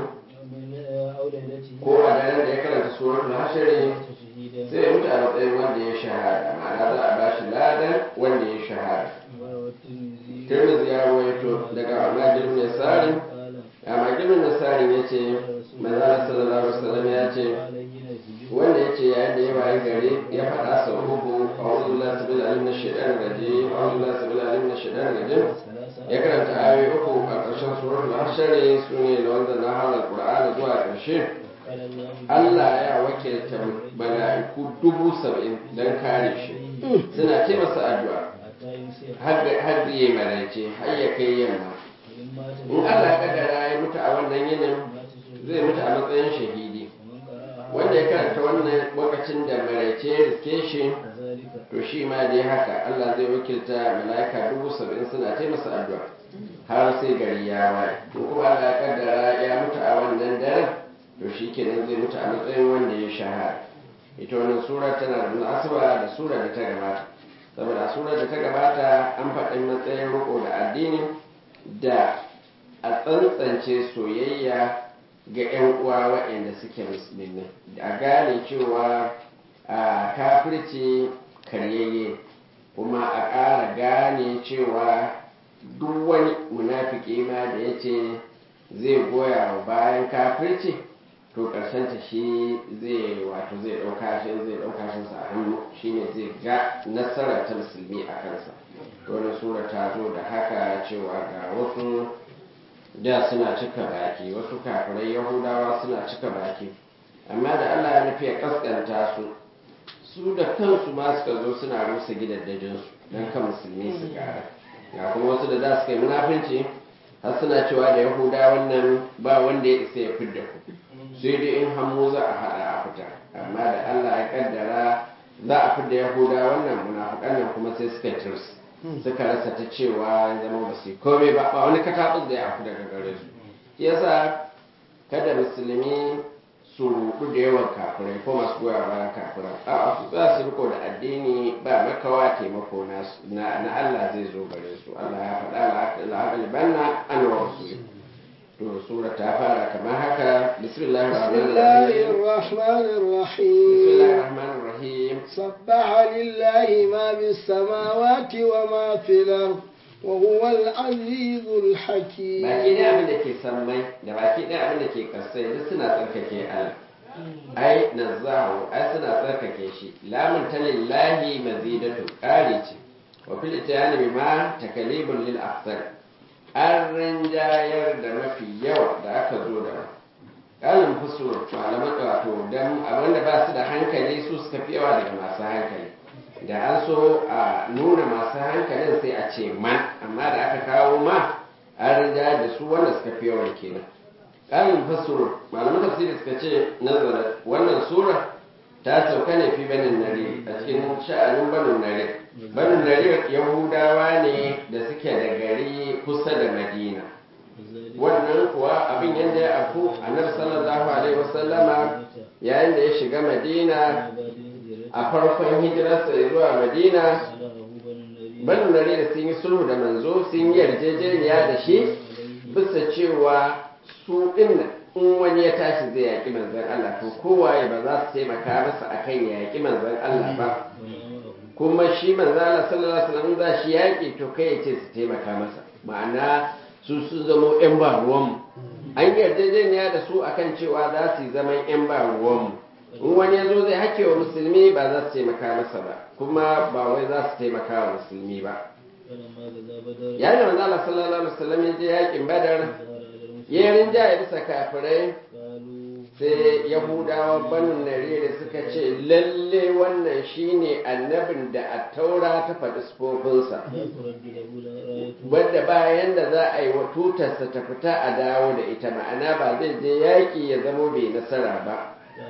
ko a daren da ya karanta suratul hashr sai ya mutu a matsayin wanda ya shahada ma'ana za a ba shi ladan wanda ya shahada Tirmidhi ya rawaito daga Amajir bin Sarin Amajir bin Sarin yace manzala sallallahu alaihi wasallam ya ce wanda ya ce yayin da ya wayi gari ya faɗa sau uku a wani lasabin alim na shaidan gaji a wani lasabin alim na shaidan gaji ya karanta ayoyi uku a ƙarshen suratul hashari su ne da wanda na halar qur'ani zuwa ƙarshe Allah ya wakilta mala'iku dubu saba'in don kare shi suna ce masa addu'a har ya maraice har ya kai yamma in Allah ya kaddara ya mutu a wannan yinin zai mutu a matsayin shahidi wanda ya karanta wannan lokacin da maraice riske shi to shi ma dai haka Allah zai wakilta mala'ika dubu saba'in suna ta masa addu'a har sai gari ya waye to kuma Allah ya kaddara ya mutu a wannan daren to shi kenan zai mutu a matsayin wanda ya shahara ita wannan sura tana da munasaba da sura da ta gabata saboda surar da ta gabata an faɗi matsayin riko da addini da a tsantsance soyayya ga 'yan uwa waɗanda suke musulmi a gane cewa a kafirci karyayye kuma a ƙara gane cewa duk wani munafiki ma da ya ce zai goya wa bayan kafirci to ta shi zai wato zai ɗauka shi zai ɗauka shi sa a hannu shine zai ga nasarar ta musulmi a kansa wani sura ta zo da haka cewa ga wasu da suna cika baki wasu kafirai yahudawa suna cika baki amma da allah ya nufi ya kaskanta su su da kansu ma suka zo suna rusa gidaddajinsu don kan musulmi su gara ga kuma wasu da za su kai munafunci har suna cewa da yahudawan nan ba wanda ya isa ya fidda ku sai dai in hannu za a haɗa a fita amma da allah ya kaddara za a fidda yahudawan nan munafukan nan kuma sai suka tirs suka rasa ta cewa ya zama ba su yi komai ba ba wani kataɓus da ya afu daga gare su yasa kada musulmi su rudu da yawan kafirai ko masu goya bayan kafirai a su za su riko da addini ba makawa taimako na Allah zai zo gare su Allah ya faɗa la'agalibanna an wa rasul to sura ta fara kamar haka bismillahir rahmanir rahim bismillahir rahmanir rahim sabbaha lillahi ma bis samawati wa ma fil ard wa huwa al-azizul hakim baki ne abin da ke sammai da baki ne abin da ke kasai duk suna tsarkake Allah ai nazahu ai suna tsarkake shi lamun ta lillahi mazidatu ƙari ce wa fil itiyani bima takalibun lil akthar an rinjayar da mafi yawa da aka zo da ƙalin fusur malaman wato dan abinda ba su da hankali su suka fi yawa daga masu hankali da an so a nuna masu hankalin sai a ce man amma da aka kawo ma an rinjayar da su wanda suka fi yawan kenan ƙalin fusur malaman tafsiri suka ce nazarar wannan sura ta sauka ne fi banin nare a cikin sha'anin banin nare banin nare yahudawa ne da suke da gari kusa da madina wannan kuwa abin yadda ya afu annabi sallallahu alaihi wasallama yayin da ya shiga madina a farkon hijirarsa zuwa madina banin nare da sun yi sulhu da manzo sun yi yarjejeniya da shi bisa cewa su dinnan in wani ya tashi zai yaƙi manzan Allah to kowaye ba za su taimaka masa akan ya yaƙi manzan Allah ba kuma shi manzan Allah sallallahu alaihi wasallam za shi yaƙi to kai ya ce su taimaka masa ma'ana su sun zamo yan ba ruwanmu an yarjejeniya da su akan cewa za su yi zaman yan ba ruwanmu in wani ya zo zai hake wa musulmi ba za su taimaka masa ba kuma ba wai za su taimaka wa musulmi ba yayin da manzan Allah sallallahu alaihi wasallam ya je yaƙin badar ya rinjaye bisa kafirai sai yahudawa banu narere suka ce lalle wannan shine annabin da a taura ta faɗi sufofinsa wadda bayan da za a yi wa tutarsa ta fita a dawo da ita ma'ana ba zai je yaƙi ya zamo bai nasara ba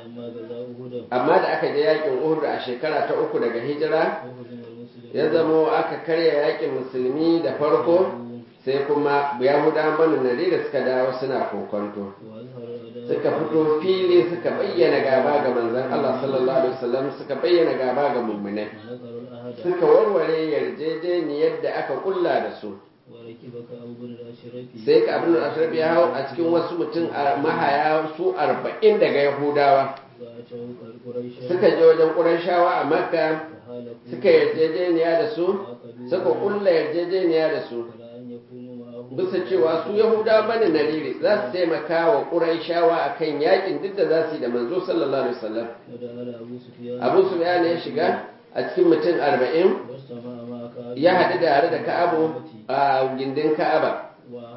amma da aka je yaƙin uhud a shekara ta uku daga hijira ya zamo aka karya yaƙin musulmi da farko sai kuma yahudawan banu nari da suka dawo suna kokonto suka fito fili suka bayyana gaba ga manzon Allah sallallahu alaihi wasallam suka bayyana gaba ga mummunai suka warware yarjejeniyar da aka kulla da su sai ka abin da ya hau a cikin wasu mutum a mahaya su arba'in daga yahudawa suka je wajen ƙurashawa a makka suka yarjejeniya da su suka kulla yarjejeniya da su bisa cewa su yahuda bane nariri za su taimaka wa ƙuraishawa a kan yakin duk da za su yi da manzo sallallahu alaihi wasallam abu su ya shiga a cikin mutum arba'in ya haɗu da da ka'abu a gindin ka'aba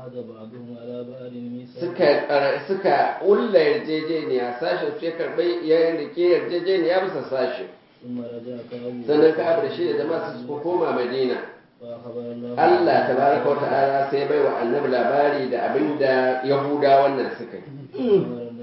suka ƙulla yarjejeniya sashen su ya karɓi ya rike yarjejeniya bisa sashe sannan ka'abu da shi da jama'a su koma madina Allah tabaraka wata'ala sai bai wa annabi labari da abin da Yahuda wannan suka yi.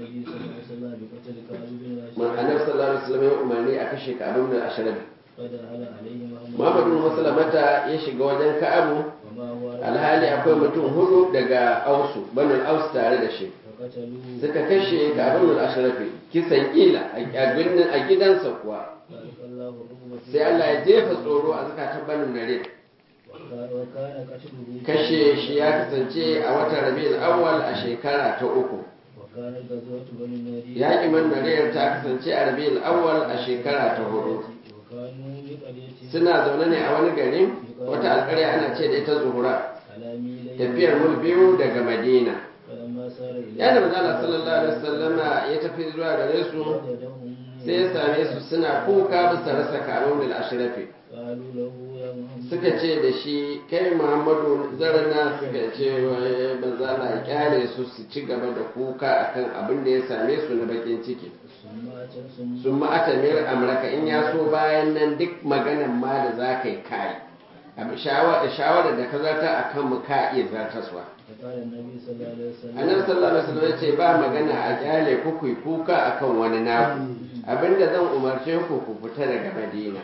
Annabi sallallahu alaihi wasallam ya umarni a kashe Ka'ab ibn Ashraf. Muhammad bin Muslimata ya shiga wajen Ka'abu alhali akwai mutum hudu daga Ausu, Banu Aus tare da shi. Suka kashe Ka'ab ibn Ashraf kisan ila a gidansa kuwa. sai Allah ya jefa tsoro a zakatan banin nare وكا- وكان قتله kashe shi ya kasance a watan rabi'ul awwal a shekara ta uku وكانت غزوة بني النضير yaƙi man nare ta kasance a rabi'ul awwal a shekara ta hudu وكانوا بقرية suna zaune ne a wani gari wata alƙarya ana ce da ita zuhura على ميلين tafiyar mul biyu daga madina فلما سار إلى yana manzala sallallahu alaihi wasallama ya tafi zuwa gare su وجدهم sai ya same su suna kuka bisa rasa karun da ashrafi قالوا له يا محمد suka ce da shi kai muhammadu zarana suka ce wai manzala ya kyale su su ci gaba da kuka akan abin da ya same su na bakin ciki ثم أتى ثم sun ma'atamir amurka in ya so bayan nan duk maganan ma da za ka yi kayi abu shawarar da ka zarta a kan mu ka iya zartaswa فقال النبي صلى الله عليه وسلم annabi sallallahu alaihi wasallam ya ce ba magana a kyale ku ku yi kuka akan wani naku abinda zan umarce ku ku fita daga madina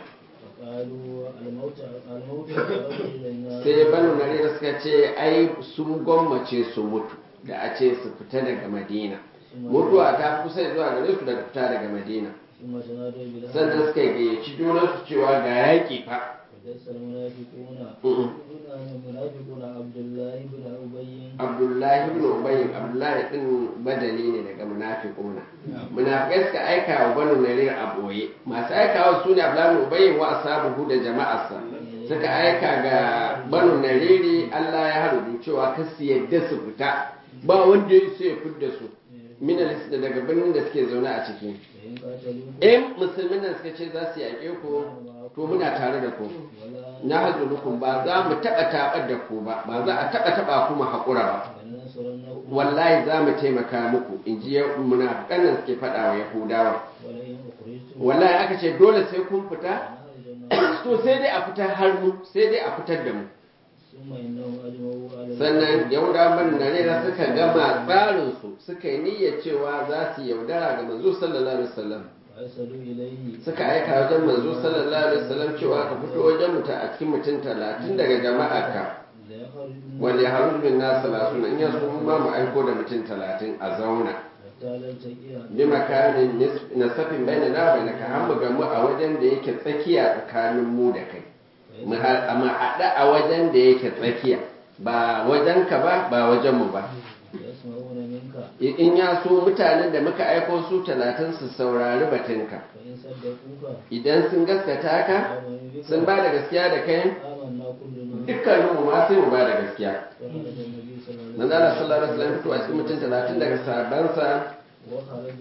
فقالوا الموت الموت أقرب إلينا sai banu narira suka ce ai sun gwammace su mutu da a ce su fita daga madina mutuwa ta kusa zuwa gare su daga fita daga madina ثم تنادوا بالحق sannan suka gayyaci junansu cewa ga yaƙi fa فجلس المنافقون Mm-mm. المنافقون عبد الله بن أبي abdullahi ibn ubay abdullahi din badali ne daga munafiquna munafikai suka aika wa banu narir a boye masu aikawa su ne abdullahi ibn ubay wa ashabuhu da jama'arsa suka aika ga banu nariri Allah ya harudu cewa kar su yadda su fita ba wanda ya isa ya fidda su minalis da daga birnin da suke zaune a ciki فإن قاتلوكم in musulmin nan suka ce za su yaƙe ku to muna tare da ku ولا na hazulukum ba za mu taɓa taɓar da ku ba ba za a taɓa taɓa kuma haƙura ba لننصرنكم wallahi za mu taimaka muku in ji munafikan nan suke faɗa wa yahudawa ولئن أخرجتم wallahi aka ce dole sai kun fita لنخرجن to sai dai a fitar har mu sai dai a fitar da mu ثم إنهم أجمعوا على sannan yahudawan ban narera suka gama tsarinsu suka yi niyyar cewa za su yaudara ga manzo sallallahu alaihi wasallam فأرسلوا إليه suka aika wajen manzo sallallahu alaihi wasallam cewa ka fito wajen mutum a cikin mutum talatin daga jama'arka ليخرجن wanda ya haru min nasu salatuna in yaso mun ma mu aiko da mutum talatin a zauna حتى لا تلتقي bi makanin nis- nasafin bai na na bai na ka hamu gamu a wajen da yake tsakiya tsakanin mu da kai mu ha- mu haɗa a wajen da yake tsakiya ba wajen ka ba ba wajen mu ba يسمعون منك I- in ya so mutanen da muka aiko su talatin su saurari batunka فإن صدقوك idan sun gaskata ka آمنوا بك sun ba da gaskiya da kai آمنا كلنا dukkaninmu ma sai mu ba da gaskiya فخرج النبي صلى الله manzo Allah sallallahu alaihi wasallam fito a cikin mutum talatin daga sahabbansa وخرج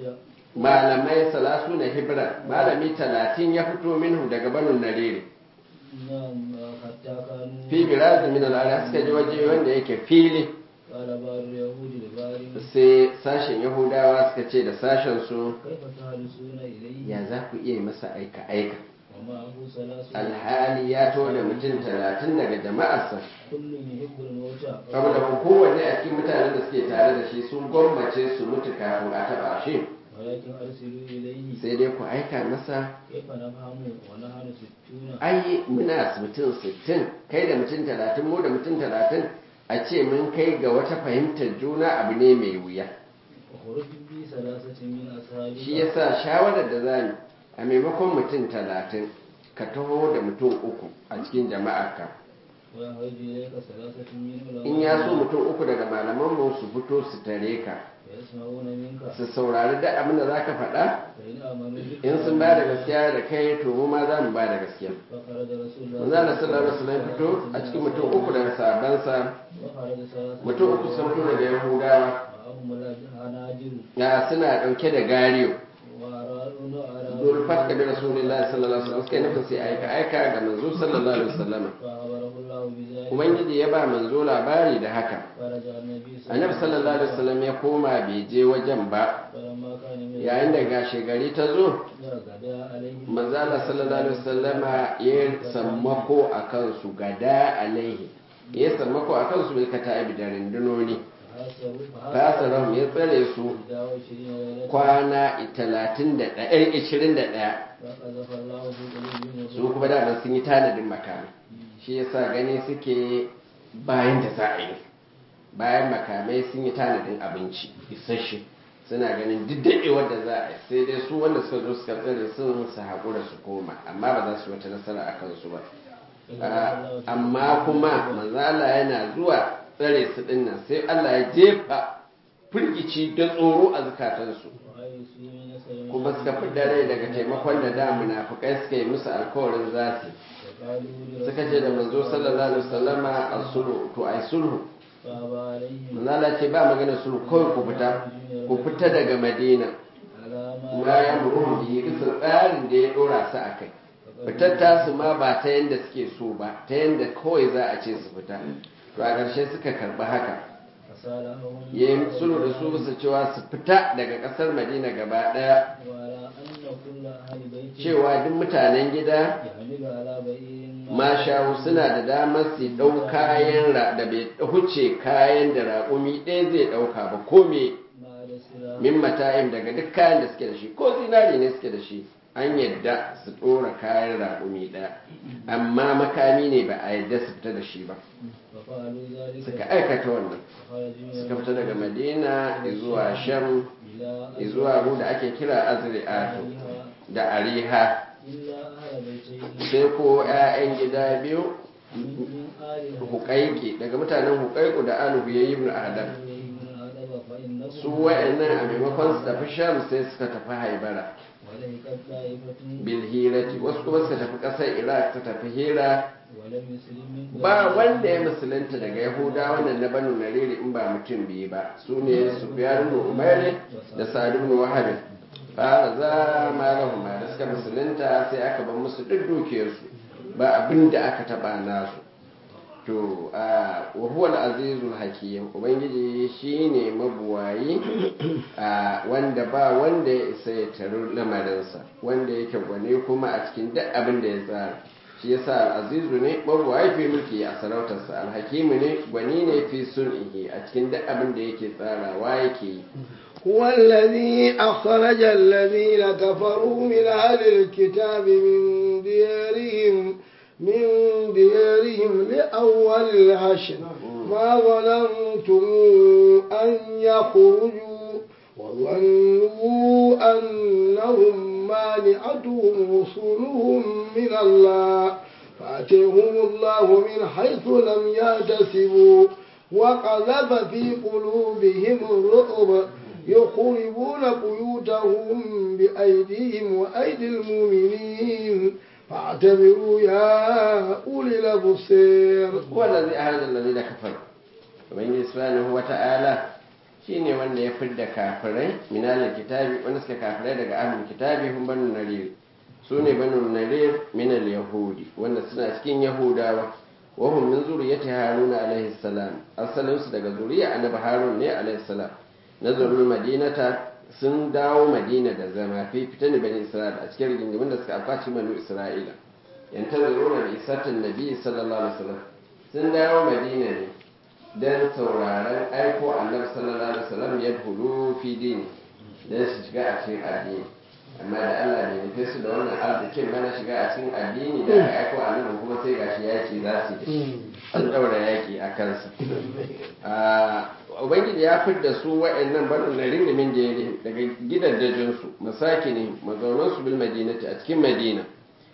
malamai salasu na hibra malami talatin ya fito minhu daga banu narere نعم حتى كانوا fi birazi min al'ada suka je waje wanda yake fili قال بعض اليهود لبعض sai sashen yahudawa suka ce da sashen su كيف تهرسون إليه ya za ku iya masa aika aika ومعه ثلاث alhali ya to da mutum talatin daga jama'arsa كل يحب الموت saboda ku kowanne a cikin mutanen da suke tare da shi sun gwammace su mutu kafin a taba shi ولكن أرسلوا إليه sai dai ku aika masa كيف نفهم ونحن ستون ai muna mutum sittin kai da mutum talatin mu da mutum talatin a ce mun kai ga wata fahimtar juna abu ne mai wuya وخرج بي ثلاثة من أصحابك shi yasa shawarar da za mu a maimakon mutum talatin ka taho da mutum uku a cikin jama'arka ويخرج إليك ثلاثة من in ya so علمائك mutum uku daga malamanmu su fito su tare ka ويسمعون منك su saurari duk abin da za ka faɗa فإن آمنوا بك in sun ba da gaskiya da kai to mu ma za mu ba da gaskiya فخرج رسول الله manzo Allah sallallahu alaihi wasallam fito a cikin mutum uku daga sahabbansa وخرج ثلاثة mutum uku sun fito daga yahudawa معهم الهناجر ya suna ɗauke da gariyo وأرادوا أرادوا zulfat ka bi rasulullahi sallallahu alaihi wasallam suka yi nufin sai aika aika ga manzo sallallahu alaihi wasallam فأخبره الله بذلك ubangiji ya ba manzo labari da haka فرجع النبي صلى annabi sallallahu alaihi wasallam ya koma bai je wajen ba فلما كان من yayin da gashi gari ta zo غدا عليه manzo Allah sallallahu alaihi wasallama ya sammako akan su gada alaihi ya sammako akan su bil kata'ibi da rindunoni fasarahum ya tsare su kwana 31 21 فقذف الله في قلوبهم su kuma da sun yi tanadin makamai shi yasa gani suke bayan da za a yi bayan makamai sun yi tanadin abinci isasshe suna ganin duk daɗewar da za a yi sai dai su wanda suka zo suka tsare sun su haƙura su koma amma ba za su wata nasara a kansu ba Ah, amma kuma manzala yana zuwa tsare su dinnan sai Allah ya jefa firgici da tsoro a zukatansu kuma suka fi rai daga taimakon da da munafukai suka yi musu alkawarin za su suka ce da manzo sallallahu alaihi wasallama a sulhu to ai sulhu manzala ce ba magana sulhu kawai ku fita ku fita daga madina ma ya muru bihi bisa tsarin da ya dora su a kai fitar tasu ma ba ta yanda suke so ba ta yanda kawai za a ce su fita to a ƙarshe suka karɓi haka ya yi sulhu da su bisa cewa su fita daga ƙasar madina gaba ɗaya cewa duk mutanen gida mashawu suna da damar su ɗau kayan ra- da bai huce kayan da raƙumi ɗaya zai ɗauka ba ko me min mata'im daga duk kayan da suke da shi ko zinari ne suke da shi an yadda su ɗora kayan raƙumi ɗaya amma makami ne ba a yadda su fita da shi ba suka aikata wannan suka fita daga madina zuwa sham zuwa ru da ake kira azri'atu da ariha sai ko 'ya'yan gida biyu hukaiki daga mutanen hukaiku da aluhu ya yi ibn adam su wa'annan a maimakon su tafi sham sai suka tafi haibara bilhirati wasu kuma suka tafi ƙasar iraq ta tafi hira ba wanda ya musulunta daga yahuda wannan na banu nariri in ba mutum biyu ba su ne su biyar umairi da sadu ibn wahabin fara za ma lahuma da suka musulunta sai aka bar musu duk dukiyarsu ba abin da aka taba nasu to a wahuwal azizul hakim ubangiji shine mabuwayi a wanda ba wanda ya isa ya taru lamarinsa wanda yake gwane kuma a cikin duk abin da ya tsara shi yasa al'azizu ne mabuwayi fi mulki a sarautarsa alhakimu ne gwani ne fi sun'ihi a cikin duk abin da yake tsarawa yake yi هو الذي أخرج الذين كفروا من أهل الكتاب من ديارهم من ديارهم لأول الحشر ما ظننتم أن يخرجوا وظنوا أنهم مانعتهم رسلهم من الله فأتيهم الله من حيث لم يحتسبوا وقذف في قلوبهم الرعب يخربون بيوتهم بأيديهم وأيدي المؤمنين فاعتبروا يا أولي الأبصير هو الذي أهلك الذين كفروا ubangiji subhanahu wata'ala shine wanda ya fidda kafirai min ahlul kitabi wanda suka kafirai daga ahlul kitabi hum banu narir su ne banu narir min al yahudi wanda suna cikin yahudawa wa hum min zuriyati haruna alaihi salam asalin su daga zuriya annabi harun ne alaihi salam nazarul madinata sun dawo madina da zama fi fitan bani isra'ila a cikin rigingimin da suka akwaci manu isra'ila yantazuruna bi isatin nabi sallallahu alaihi wasallam sun dawo madina ne don sauraron aiko annabi sallallahu alaihi wasallam ya hulu fi dini don su shiga a cikin addini amma da Allah bai nufe su da wannan arzikin mana shiga a cikin addini da aka aiko annabi kuma sai gashi yaki za su yi an daura yaki a kansa ubangiji ya fidda su wa'annan barin na rindimin jere daga gidajen su masakini mazaunan su bil madinati a cikin madina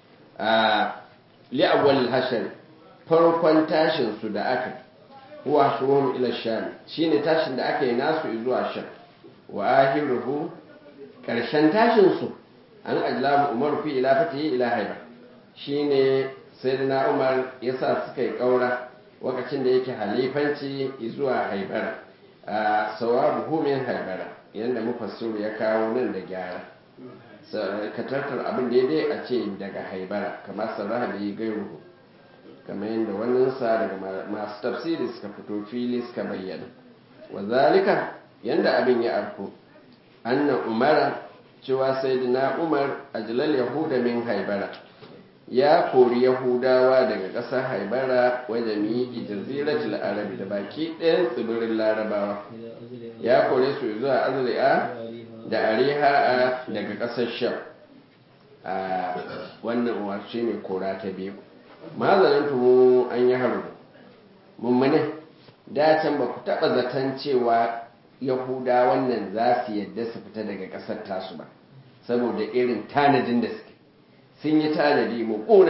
li awwal hashar farkon tashin su da aka huwa shuhum ila sham shine tashin da aka yi nasu zuwa sham wa ahiruhu karshen tashin su an ajlamu umar fi ila fatihi ila haiba shine sayyidina umar yasa suka yi kaura lokacin da yake halifanci zuwa haibara a sawabu min haibara yanda mufassiru ya kawo nan da gyara ka tattar abin daidai a ce daga haibara kamar sarraha da yi gairuhu kamar yadda waninsa daga masu tafsiri suka fito fili suka bayyana wa zalika yadda abin ya arko anna umara cewa sayyidina umar ajlal yahuda min haibara ya kori yahudawa daga ƙasar haibara wajen yi jaziratul arabi da baki ɗayan tsibirin larabawa ya kore su zuwa azri'a da ariha daga ƙasar sham a wannan umarci ne kora ta biyu mazanin tumu an yi haru mummune da can ba ku taɓa zaton cewa yahuda wannan za su yadda su fita daga ƙasar tasu ba saboda irin tanadin da suke sun yi tanadi muƙuna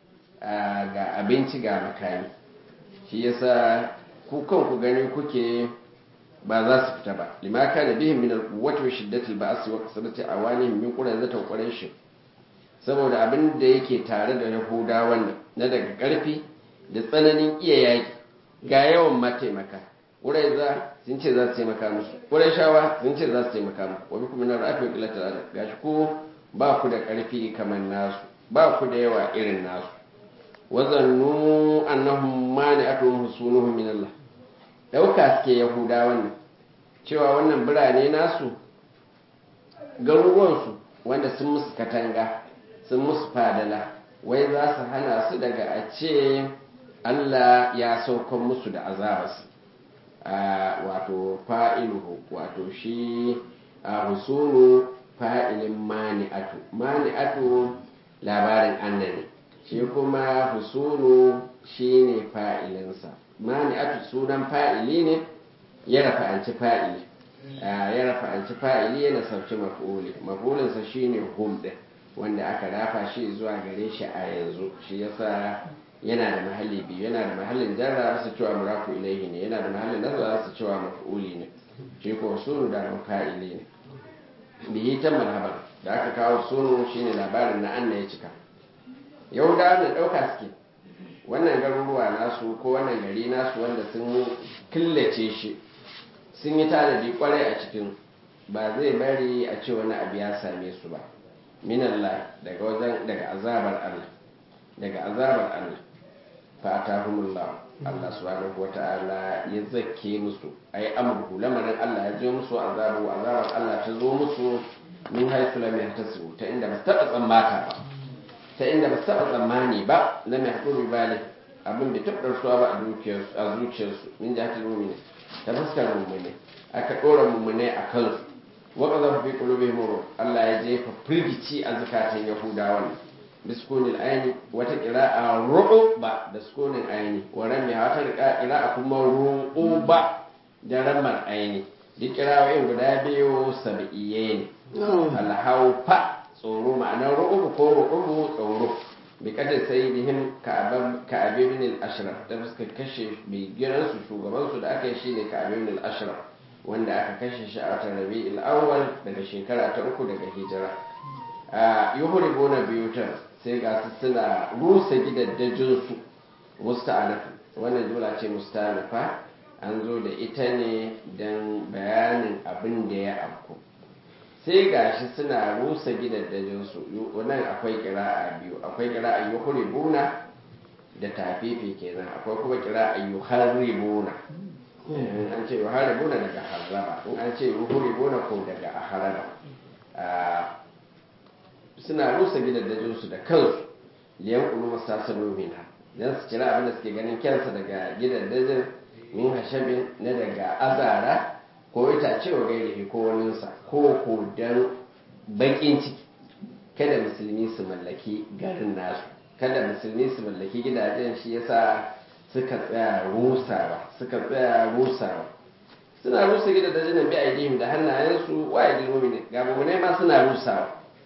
ga abinci ga makami shi yasa ku kanku gani kuke ba za su fita ba lima kana bihim min al-quwwati wa shiddati al-ba's wa kasrati awanihim min qurayza wa quraish saboda abin da yake tare da yahuda wannan na daga karfi da tsananin iya yaki ga yawan mataimaka qurayza sun ce za su taimaka musu qurayshawa sun ce za su taimaka musu wa bikum min al-afi wa qillatil adad gashi ko ba ku da karfi kamar nasu ba ku da yawa irin nasu wazannu annahum mani'atuhum husunuhum min Allah dauka suke yahuda wannan cewa wannan birane nasu garuruwansu wanda sun musu katanga sun musu fadala wai za su hana su daga a ce Allah ya saukan musu da azabarsu wato fa'iluhu wato shi a husunu fa'ilin mani'atu mani'atu labarin annani shi kuma husunu shi ne fa'ilinsa mani'atu sunan fa'ili ne ya rafa'anci fa'ili ya rafa'anci fa'ili yana sauci maf'uli maf'ulinsa shi ne hum ɗin wanda aka rafa shi zuwa gare shi a yanzu shi yasa yana da mahalli biyu yana da mahallin jarra su cewa murafu ilaihi ne yana da mahallin nazara su cewa maf'uli ne shi ko sunu da fa'ili ne bihi ta marhaban da aka kawo sunu shine labarin na anna ya cika yahudawa na ɗauka suke wannan garuruwa nasu ko wannan gari nasu wanda sun killace shi sun yi tanadi kwarai a cikin ba zai bari a ce wani abu ya same su ba minallah daga wajen daga azabar Allah daga azabar Allah fa atahumullah Allah subhanahu wata'ala ya zakke musu ai amruhu lamarin Allah ya je musu azabu azabar Allah ta zo musu min haythu lam yahtasibu ta inda ba su taɓa tsammata ba ta inda ba su taɓa tsammani ba lam yahduru bali abin da taɓa ɗarsuwa ba a zuciyarsu min jihatul mu'minin ta fuskar mummune aka ɗora mummune a kansu waka za fi qulubihim ruh Allah ya jefa firgici a zakatan yahudawan biskunil aini wata qira'a ru'ba da sukunin aini wa rami wata qira'a kuma ru'ba da ramar aini duk qira'o'in guda biyu sab'iyye ne alhaufa tsoro ma'anar ru'ubu ko ru'ubu tsoro bi kada sayyidihim ka'ab ibn al-ashraf da suka kashe mai giransu shugabansu da aka yi shine ka'ab ibn al-ashraf wanda aka kashe shi a watan rabi'il awwal daga shekara ta uku daga hijira a yuhribuna biyutan sai ga su suna rusa gidaddajin su musta'anaf wannan jumla ce musta'anafa an zo da ita ne don bayanin abin da ya afku sai gashi suna rusa gidaddajin su wannan akwai kira'a biyu akwai kira'a yuhribuna da tafifi kenan akwai kuma kira'a yuharribuna an ce yuharibuna daga harraba in an ce yuharibuna ko daga aharaba suna rusa gidajensu da kansu liyan kulu masasanu minha dan su cira abin da suke ganin kyansa daga gidajen min hashabin na daga azara ko itace wa gairihi ko waninsa ko ko dan bakin ciki kada musulmi su mallaki garin nasu kada musulmi su mallaki gidajen shi yasa suka tsaya rusawa suka tsaya rusawa suna rusa gida da jinan bi aidihim da hannayensu wa aidil mu'minin ga mu'minai ma suna rusawa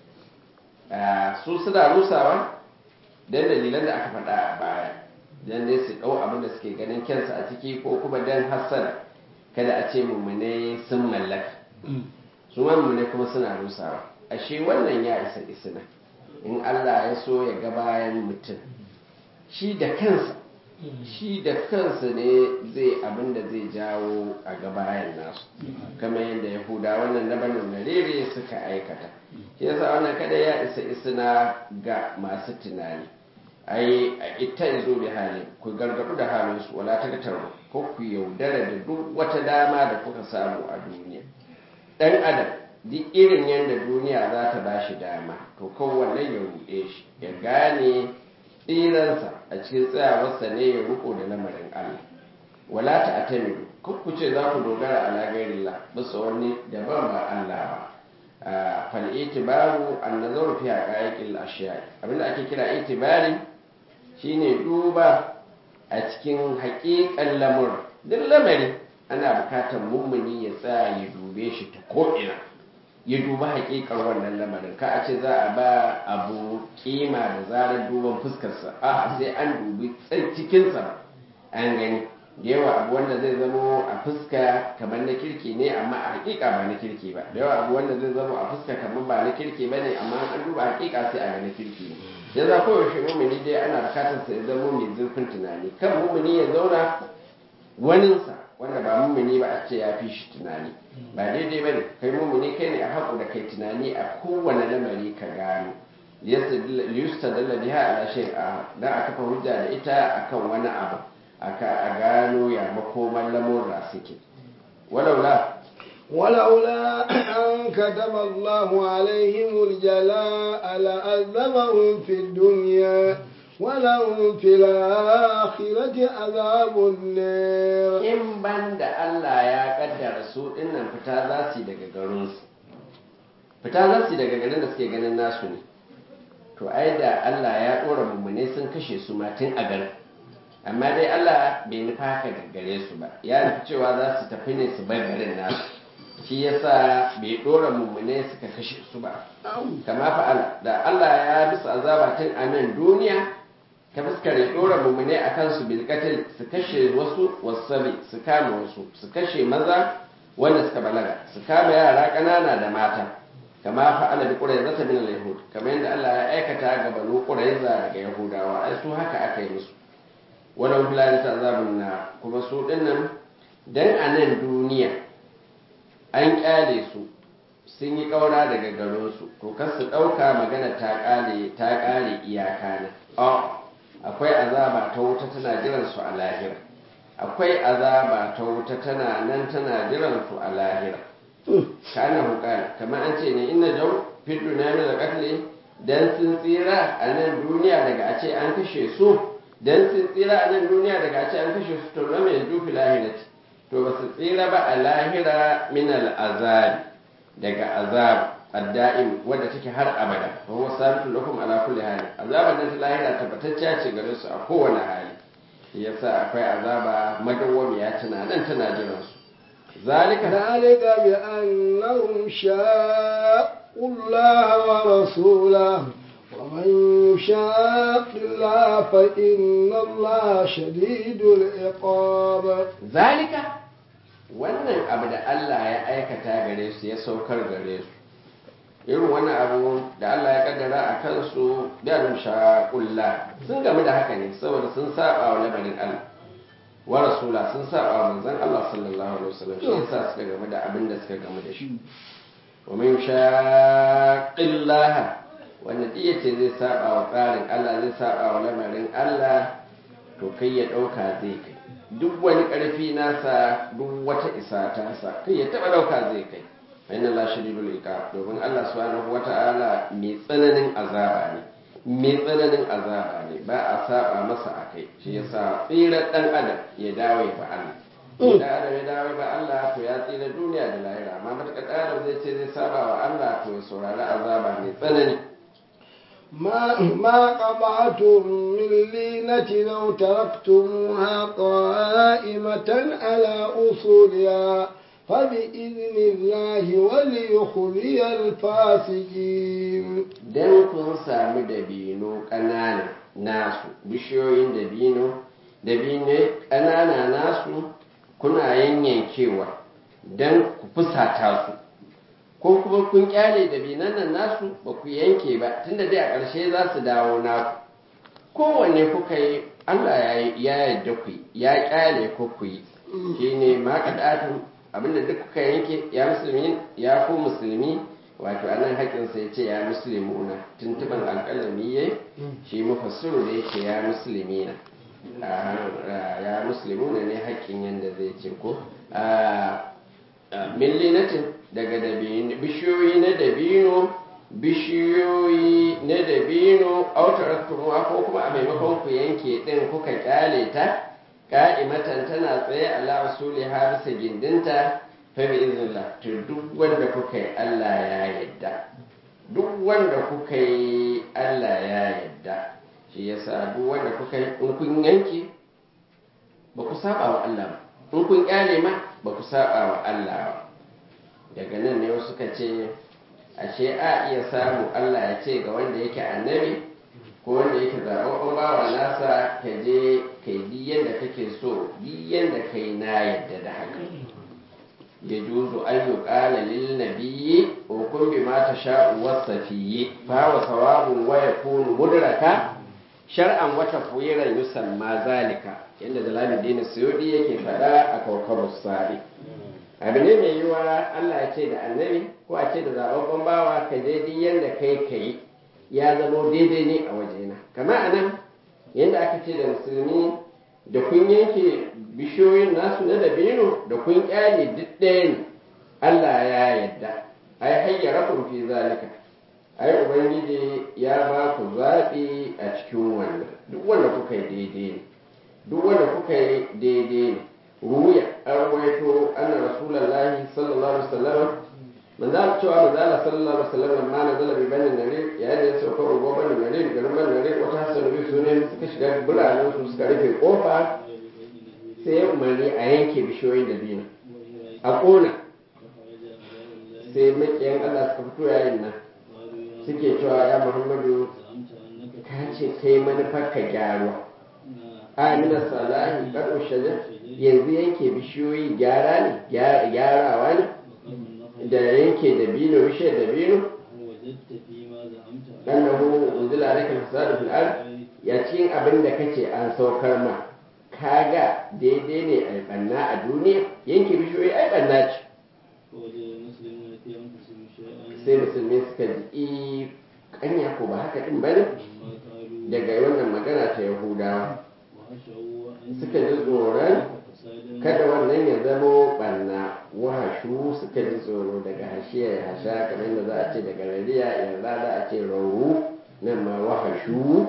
su suna rusawa dan dalilan da aka faɗa a baya dan dai su ɗau abin da suke ganin kyansa a ciki ko kuma dan hassana kada a ce mu'minai sun mallaka su ma mu'minai kuma suna rusawa ashe wannan ya isa isna in Allah ya so ya ga bayan mutum shi da kansa shi da kansa ne zai abin da zai jawo a gabayan nasu kamar yadda yahuda wannan na banin narere suka aikata shi yasa wannan kada ya isa isna ga masu tunani ai a ita izo da hali ku gargadu da halin su wala ta gatar ko ku yaudara da duk wata dama da kuka samu a duniya dan adam duk irin yadda duniya za ta ba shi dama to kowanne ya ruɗe shi ya gane tsiransa a cikin tsayawarsa ne ya riko da lamarin Allah wala ta atamidu ku ce za ku dogara ala gairillah bisa wani daban ba Allah ba fal itibaru an nazaru fi haqaiqil ashiya abinda ake kira itibari shine duba a cikin haƙiƙan lamur duk lamari ana bukatar mummuni ya tsaya ya dube shi ta ko'ina ya duba hakikar wannan lamarin ka a ce za a ba abu kima da zarar duban fuskarsa a sai an dubi cikinsa an gani da yawa abu wanda zai zamo a fuska kamar na kirki ne amma a hakika ba na kirki ba da yawa abu wanda zai zamo a fuska kamar ba na kirki ba ne amma an duba hakika sai a ga na kirki ne ya za koyaushe mumuni dai ana bukatar sa ya zamo mai zurfin tunani kan mumuni ya zauna waninsa wanda ba mumuni ba a ce ya fi shi tunani ba daidai ba ne kai mumuni kai ne a haƙu da kai tunani a kowane lamari ka gano liyusta dalla biha ala shay a dan aka fa hujja da ita akan wani abu aka a gano ya makoman lamurra suke walaula ولولا أن كتب الله عليهم الجلاء لعذبهم في الدنيا ولهم في الآخرة عذاب النار in ban da Allah ya kaddara su dinnan fita za su yi daga garinsu fita za su yi daga garin da suke ganin nasu ne to ai da Allah ya ɗora mummune sun kashe su ma tun a garin amma dai Allah bai nufa haka da gare su ba ya nufi cewa za su tafi ne su bar garin nasu shi yasa bai ɗora mummune suka kashe su ba kama fa'ala da Allah ya bisa azaba tun a nan duniya ta fuskar ya ɗora mummune a kansu bilkatil su kashe wasu wasabi su kama wasu su kashe maza wanda suka balaga su kama yara ƙanana da mata kama fa'ala bi qurayza min al-yahud kamar yadda Allah ya aikata ga banu qurayza daga yahudawa ai su haka aka yi musu walau filani ta azabun na kuma su dinnan dan a nan duniya an kyale su sun yi ƙaura daga garinsu to kar su ɗauka magana ta ƙare ta ƙare iyaka ne akwai azaba ta wuta tana jiran su a lahira akwai azaba ta wuta tana nan tana jiran su a lahira kana hukar kamar an ce ne inna jau fi duniya min al dan sun tsira a nan duniya daga a ce an kashe su dan sun tsira a nan duniya daga a ce an kashe su to lam yanzu fi lahirati to ba su tsira ba a lahira min al daga azab adda'im wadda take har abada wa huwa sabitu lakum ala kulli hali azaban nan ta lahira tabbatacciya ce gare su a kowane hali yasa akwai azaba madawwamiya tana nan tana jiran su zalika ذلك بأنهم شاقوا الله ورسوله ومن يشاق الله فإن الله شديد العقاب zalika wannan abu da Allah ya aikata gare su ya saukar gare su irin wannan abu da Allah ya kaddara a kansu bi'anum shaqulla sun gamu da haka ne saboda sun saba wa labarin Allah wa rasula sun saba wa manzon Allah sallallahu alaihi wasallam shi yasa suka gamu da abin da suka gamu da shi wa man shaqillaha wanda duk yace zai saba wa tsarin Allah zai saba wa lamarin Allah to kai ya dauka zai kai duk wani karfi nasa duk wata isa ta sa kai ya taba dauka zai kai inna la shadidul iqab domin Allah subhanahu wata'ala mai tsananin azaba ne mai tsananin azaba ne ba a saba masa akai shi yasa tsira dan adam ya dawo ya ba Allah idan adam ya dawo ba Allah to ya tsira duniya da lahira amma matakar adam zai ce zai saba wa Allah to ya saurari azaba mai tsanani ما ما قطعتم من لينة لو تركتموها قائمة على أصولها فبإذن الله وليخزي الفاسقين dan kun sami dabino ƙanana nasu bishiyoyin dabino dabino ƙanana nasu kuna yanyankewa don ku fusata su ko kuma kun kyale dabinan nan nasu ba ku yanke ba tunda dai a ƙarshe za su dawo naku kowanne kuka yi Allah ya yarda ku yi ya kyale ku ku yi shine ma kadatun abinda duk kuka yanke ya musulmi ya ku musulmi wato anan haƙinsa ya ce ya musulmuna tuntuban alƙalami ya shi mafassiru da yake ya musulmi na ya musulmuna ne haƙin yadda zai ce ko millinatin daga dabino bishiyoyi na dabino bishiyoyi na dabino autar kuma ko kuma a maimakon ku yanke din kuka kyale ta ka'imatan tana tsaye ala usuli har bisa gindinta fa bi iznillah to duk wanda kuka yi Allah ya yadda duk wanda kuka yi Allah ya yadda shi yasa duk wanda kuka yi in kun yanke ba ku saba wa Allah ba in kun kyale ma ba ku saba wa Allah ba daga nan ne wasu suka ce ashe a iya samu Allah ya ce ga wanda yake annabi ko wanda yake zaɓaɓɓen bawa nasa ka je ka yi yadda kake so yi yadda kai na yadda da haka ya juzu an yi ƙala lil nabiyyi wa kun bi ma ta sha'u wasafiyyi fa wa sawabun wa yakunu mudraka shar'an wata fuyiran yusamma zalika yadda jalaluddin suyudi yake faɗa a kawkabus sari abu ne mai yiwuwa Allah ya ce da annabi ko a ce da zababban bawa ka je duk yadda kai ka yi ya zamo daidai ne a wajena kama a nan yadda aka ce da musulmi da kun yanke bishiyoyin nasu na dabino da kun kyale duk ɗaya ne Allah ya yadda ai hayyara kun fi zalika ai ubangiji ya ba ku zaɓi a cikin wannan duk wanda kuka yi daidai ne duk wanda kuka yi daidai ne ruya an ruwaito anna rasulullahi sallallahu alaihi wasallam manzo Allah cewa manzo Allah sallallahu alaihi wasallam ma nazala bi bani nare yayin da ya sauka ugo bani nare garin bani nare wata hasan bi sunan suka shiga biranen su suka rufe kofa sai ya umarni a yanke bishiyoyin da biyu a kona sai makiyan Allah suka fito yayin nan suke cewa ya Muhammadu ka ce kai manufar ka gyaruwa amina salahi karo shajar yanzu yanke bishiyoyi gyara ne gyarawa ne da yanke da bino bishiyar da bino annahu unzila alayka fasadu fil ard ya cikin abin da kace an saukar ma kaga daidai ne a banna a duniya yanke bishiyoyi ai banna ce sai musulmi suka ji kanya ko ba haka din bane daga wannan magana ta yahudawa suka ji tsoron kada wannan ya zamo banna wahashu suka ji tsoro daga hashiya ya hasha kamar da za a ce daga rariya yanzu za a ce rauru nan ma wahashu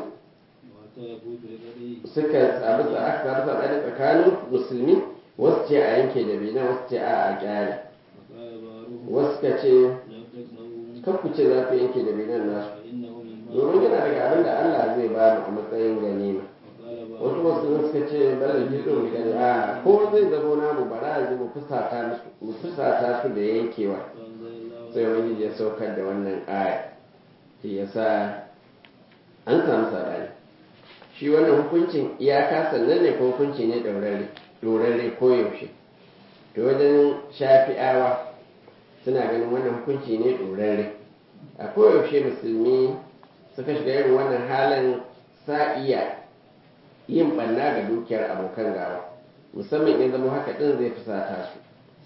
suka sabu sa aka samu sabani tsakanin musulmi wasu ce a yanke da bina wasu ce a a kyale wasu ka ce kakku ce za ku yanke da binan nasu domin yana daga abin da Allah zai ba mu a matsayin ganima wasu wasu suka ce bala gizo mu gani a ko zai zamo namu bara yanzu mu fusata musu mu fusata su da yankewa sai wani ya saukar da wannan aya shi yasa an samu sabani shi wannan hukuncin iyaka sannan ne ko hukunci ne ɗaurare ɗaurare ko yaushe to wajen shafi'awa suna ganin wannan hukunci ne ɗaurare a koyaushe musulmi suka shiga irin wannan halin sa iya yin ɓanna ga dukiyar abokan gawa musamman in zama haka ɗin zai fusata su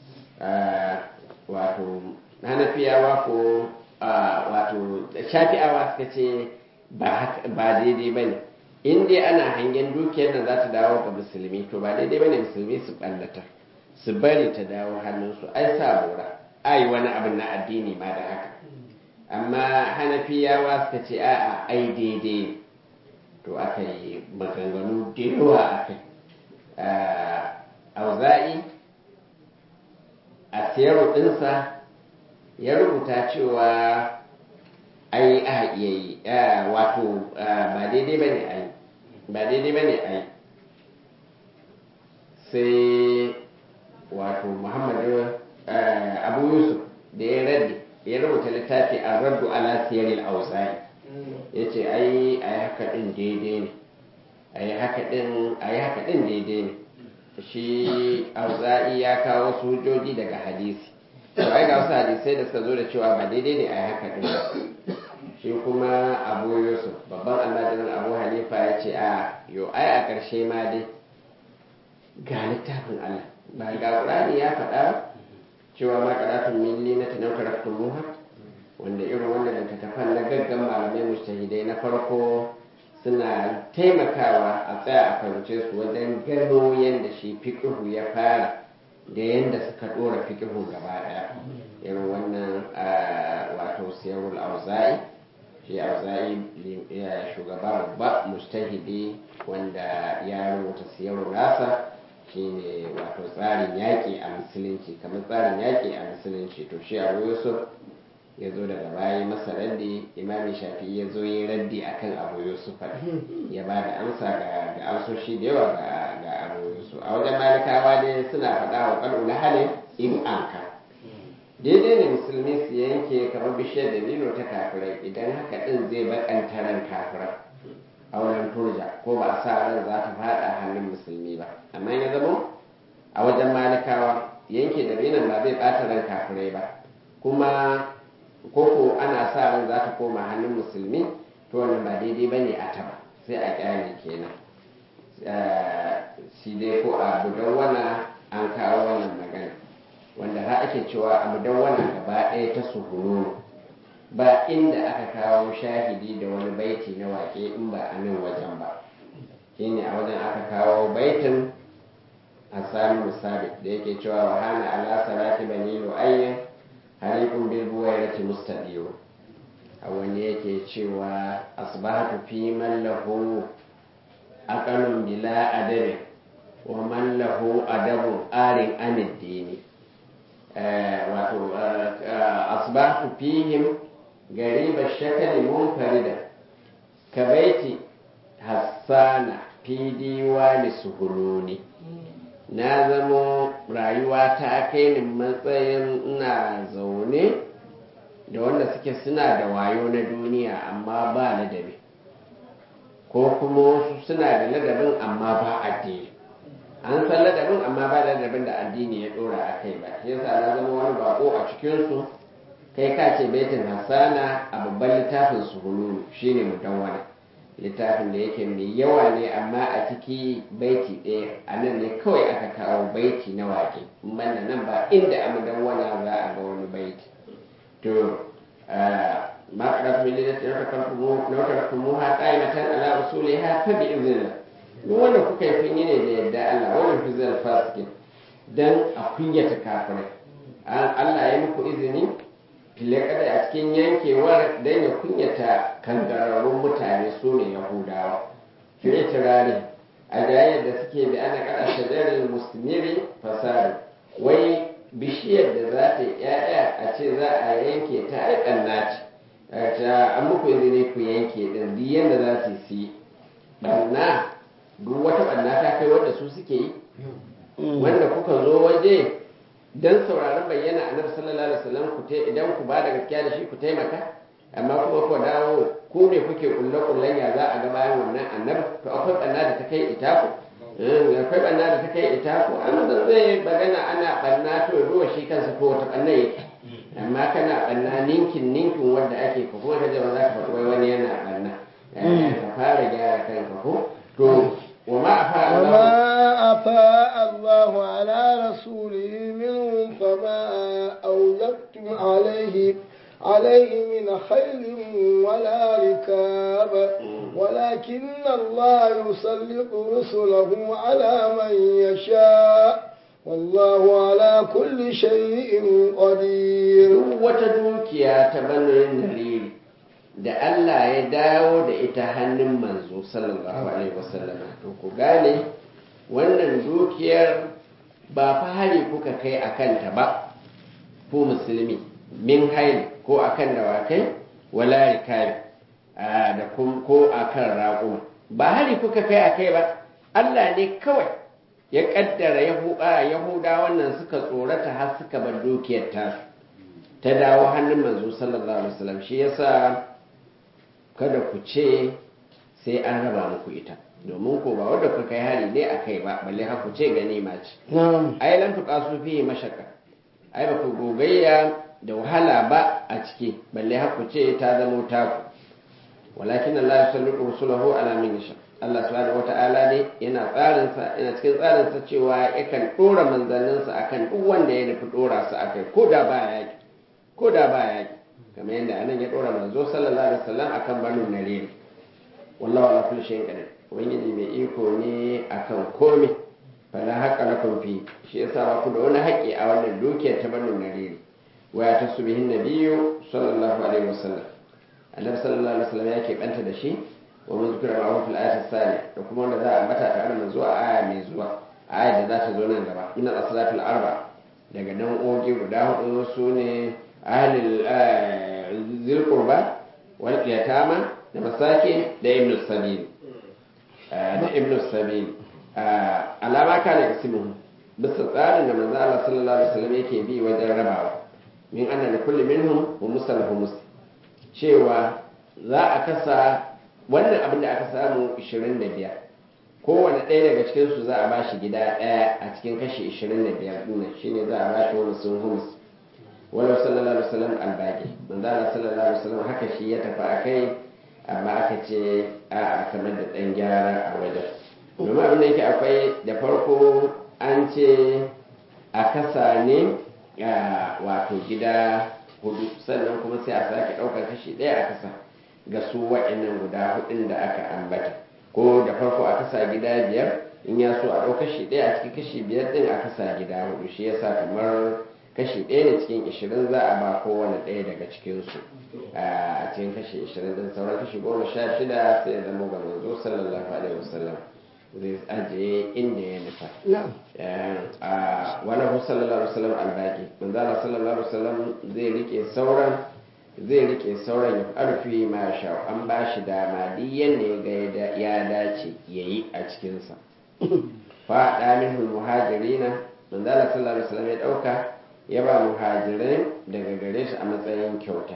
wato hanafiyawa ko wato shafi'awa suka ce ba daidai ba ne in dai ana hangen dukiyar nan za ta dawo ga musulmi to ba daidai ba ne musulmi su ɓallata su bari ta dawo hannunsu ai sa bora ai wani abin na addini ma da haka amma hanafiyawa suka ce a'a ai daidai to aka yi maganganu da yawa a kai auza'i a siyarwa ɗinsa ya rubuta cewa ai a iya yi wato ba daidai ba ne ai ba daidai ba ne ai sai wato muhammadu abu yusuf da ya raddi ya rubuta littafi a raddu ala siyaril auza'i ya ce ai a yi haka ɗin daidai ne a yi haka ɗin daidai ne shi auza'i ya kawo wasu hujjoji daga hadisi to ai ga wasu hadisai da suka zo da cewa ba daidai ne a yi haka ɗin ba shi kuma abu yusuf babban almajirin abu hanifa ya ce a yo ai a ƙarshe ma dai ga littafin allah ba ga ƙurani ya faɗa cewa ma karatun milli na tunan muha wanda irin wanda littattafan na gaggan malamai mujtahidai na farko suna taimakawa a tsaya a fahimce su wajen gano yadda shi fiƙihu ya fara da yadda suka ɗora fiƙihu gaba ɗaya irin wannan wato siyarul auza'i shi auza'i shugaba babba mujtahidi wanda ya rubuta siyarul nasa shine wato tsarin yaƙi a musulunci kamar tsarin yaƙi a musulunci to shi abu yusuf ya zo daga baya masa raddi imami shafi ya zo yi raddi akan abu yusuf ya ba da amsa ga ga amsoshi da yawa ga ga abu yusuf a wajen malikawa dai suna faɗa wa kalu na halin in anka daidai ne musulmi su yanke kamar bishiyar dabino ta kafirai idan haka din zai bakanta ran kafirai auren turja ko ba a sa ran za ta faɗa hannun musulmi ba amma ya zama a wajen malikawa yanke dabinon ba zai ɓata ran kafirai ba kuma koko ana sa ran za ta koma hannun musulmi to wannan ba daidai ba ne a taba sai a kyale kenan shi dai ko a budawwana an kawo wannan magana wanda har ake cewa a budawwana gaba ɗaya ta suhuru ba inda aka kawo shahidi da wani baiti na wake in ba a nan wajen ba shine a wajen aka kawo baitin hassan musabit da yake cewa wa hana ala salati bani lu'ayyin harikun bil buwairati mustadiru a wani yake cewa asbahatu fi man lahu aqalun bila adabi wa man lahu adabun arin anid dini wato asbahatu fihim gariba shakali munfarida ka baiti hassana fi diwani suhuluni na zamo rayuwa ta kai ni matsayin ina zaune da wanda suke suna da wayo na duniya amma ba ladabi ko kuma wasu suna da ladabin amma ba addini an san ladabin amma ba ladabin da addini ya dora a kai ba shi yasa na zama wani bako a cikinsu kai ka ce baitin hassana a babban littafin su hululu shine mudawwana littafin da yake mai yawa ne amma a ciki baiti ɗaya a nan ne kawai aka kawo baiti na wake banda nan ba inda a mudawwana za a ga wani baiti to ma qadatu min lillahi na tarakumuha qa'imatan ala usuliha fa bi idhnillah duk wanda kuka yi kun yi ne da yadda Allah wannan fizal fasikin dan a kunyata kafirai Allah ya muku izini fille kada a cikin yankewar dan ya kunyata kangararrun mutane su ne yahudawa fi itirari a jayayyar da suke bi ana kada shajarar muslimiri fasari wai bishiyar da za ta yi ‘ya'ya a ce za a yanke ta aikan naci an muku izini ku yanke ɗin duk yadda za su yi ɓanna duk wata ɓanna ta kai wanda su suke yi wanda kuka zo waje don sauraron bayyana a nabi sallallahu alaihi wasallam ku idan ku ba da gaskiya da shi ku taimaka amma kuma ku dawo ku ne kuke kulle kullen ya za a ga bayan wannan annabi to akwai ɓanna da ta kai ita ku akwai ɓanna da ta kai ita ko an zan zai bagana ana ɓanna to ruwa shi kansa ko wata ɓanna yake amma kana ɓanna ninkin ninkin wanda ake ko kuma kaje ba za ka faɗi wani yana ɓanna ka fara gyara kanka ko to wa ma afa وما أفاء الله على رسوله منهم فما أوجبتم عليه عليه من خيل ولا ركاب ولكن الله يسلط رسله على من يشاء والله على كل شيء قدير duk wata dukiya ta banin nariri da Allah ya dawo da ita hannun manzo sallallahu alaihi wasallam to ku gane wannan dukiyar ba fa hari kuka kai a kanta ba ku musulmi min haili ko akan dawakai wala rikabi da ko akan raƙuma ba hari kuka kai a kai ba Allah ne kawai ya kaddara yahuda wannan suka tsorata har suka bar dukiyar tasu ta dawo hannun manzo sallallahu alaihi wasallam shi yasa kada ku ce sai an raba muku ita domin ko ba wanda kuka kai hari ne a kai ba balle har ku ce ganima ce ai lam tuqasu fihi mashaqqa ai ba ku gogayya da wahala ba a ciki balle har ku ce ta zamo taku walakin Allah yusallitu rusulahu ala min yasha Allah subhanahu wata'ala ne yana tsarin sa yana cikin tsarin sa cewa yakan dora manzannin sa akan duk wanda ya nufi dora su akai ko da ba yaki ko da ba yaki kamar yadda anan ya dora manzo sallallahu alaihi wasallam akan banu narir wallahu ala kulli shay'in qadir ubangiji mai iko ne akan komai fala haqa lakum fi shi yasa ba ku da wani haƙƙi a wannan dukiyar ta banu narir wa ya tasu bihin nabiyyu sallallahu alaihi wasallam annabi sallallahu alaihi wasallam ya keɓanta da shi wa mun zikira ma'ahu fil ayati thaniya da kuma wanda za a ambata tare da manzo a aya mai zuwa aya da za ta zo nan gaba min al-asalatul arba daga nan oge guda hudu su ne ahlil zil qurba wal yatama da masakin da ibn sabil da ibn sabil alama kana kasimu bisa tsarin da manzo Allah sallallahu alaihi wasallam yake bi wajen rabawa min anna li kulli minhum humusal humus cewa za a kasa wannan abin da aka samu 25 kowane ɗaya daga cikinsu za a ba shi gida ɗaya a cikin kashi 25 ɗin shine za a ba shi wani sun humus walau sallallahu alaihi wasallam albaqi manzo Allah sallallahu alaihi wasallam haka shi ya tafi akai amma aka ce a kamar da ɗan gyara a wajen domin abin da yake akwai da farko an ce a kasa ne wato gida hudu sannan kuma sai a sake ɗaukar kashi ɗaya a kasa ga su waɗannan guda hudun da aka ambata ko da farko a kasa gida biyar in ya so a ɗau kashi ɗaya a cikin kashi biyar ɗin a kasa gida hudu shi yasa kamar kashi ɗaya ne cikin ishirin za a ba kowane ɗaya daga cikinsu a cikin kashi ishirin ɗin sauran kashi goma sha shida sai ya zama ga manzo sallallahu alaihi wasallam zai ajiye inda ya nufa wani hu sallallahu alaihi wasallam albaki manzala sallallahu alaihi wasallam zai rike sauran zai rike sauran ya arfi ma sha an ba shi dama duk yanda ya ga ya dace ya yi a cikinsa faɗa minhul muhajirina manzala sallallahu alaihi wasallam ya ɗauka ya ba muhajirai daga gare su a matsayin kyauta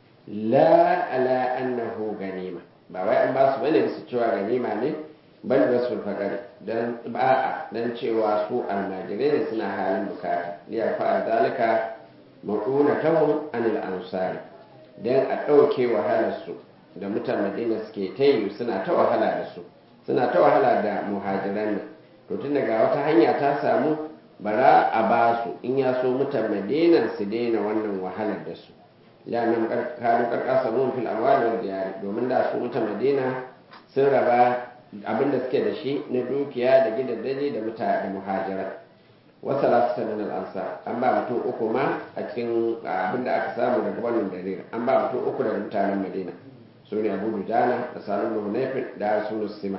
la ala annahu ganima ba wai an ba su bane su cewa ganima ne bal rasul faqari dan ba'a dan cewa su almajirai ne suna halin bukata ya fa zalika maqunatahum anil ansari dan a dauke wahalar su da mutan madina suke ta yi suna ta wahala da su suna ta wahala da muhajiran nan to tun daga wata hanya ta samu bara a ba su in ya so mutan madina su daina wannan wahalar da su lannan kanu karkasa mun fil amwali wal diyar domin da su mutan madina sun raba abin da suke da shi na dukiya da gidaddaji da mutane da muhajira wasu lasu sanin al'ansa an ba mutum uku ma a cikin abin da aka samu daga wannan dalilin an ba mutum uku daga mutanen madina su ne abu dujana da sanin da hunayfin da rasulu sima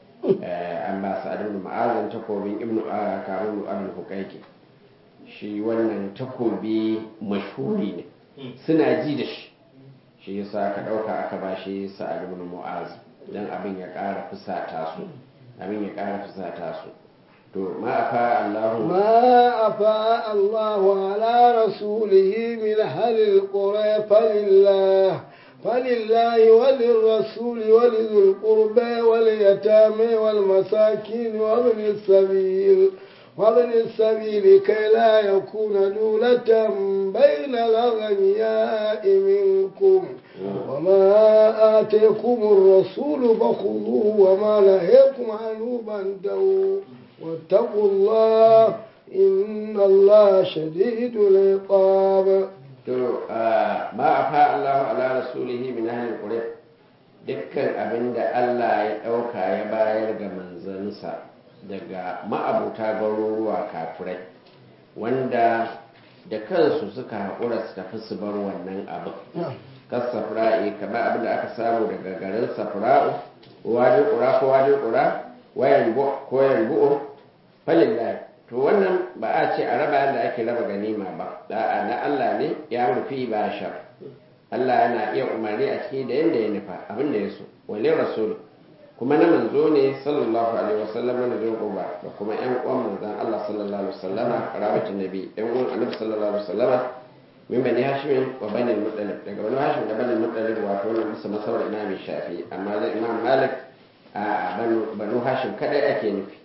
an ba su adin ma'azin takobin ibnu karun abin hukaiki shi wannan takobi mashhuri ne suna ji da shi shi yasa ka ɗauka aka ba shi sa'ad ibn mu'az dan abin ya ƙara fusata su abin ya ƙara fusata su to ma afa Allahu ما أفاء الله على رسوله من أهل القرى فلله فلله وللرسول ولذي القربى واليتامى والمساكين وابن السبيل وابن السبيل كي لا يكون دولة بين الأغنياء منكم وما آتيكم الرسول فخذوه وما نهيكم عنه فانتهوا واتقوا الله إن الله شديد العقاب to ma afa Allahu ala rasulihi min ahli quraysh dukkan abinda Allah ya dauka ya bayar ga manzansa daga ma'abuta garuruwa kafirai wanda da kansu suka haƙura su tafi su bar wannan abin kas safra'i kamar abin da aka samu daga garin safra'u wajen ƙura ko wajen ƙura wayan ko yan bu'u falillahi to wannan ba a ce a raba yadda ake raba ganima ba da'a na Allah ne ya rufi ba sha Allah yana iya umarni a ciki da yadda ya nufa abin da ya so wale rasul kuma na manzo ne sallallahu alaihi wasallam na jin uba da kuma yan uwan manzon Allah sallallahu alaihi wasallam karabatin nabi yan uwan annabi sallallahu alaihi wasallam min bani hashim wa bani muttalib daga bani hashim da bani muttalib wato wannan musa masawar imam shafi amma da imam malik a banu hashim kadai ake nufi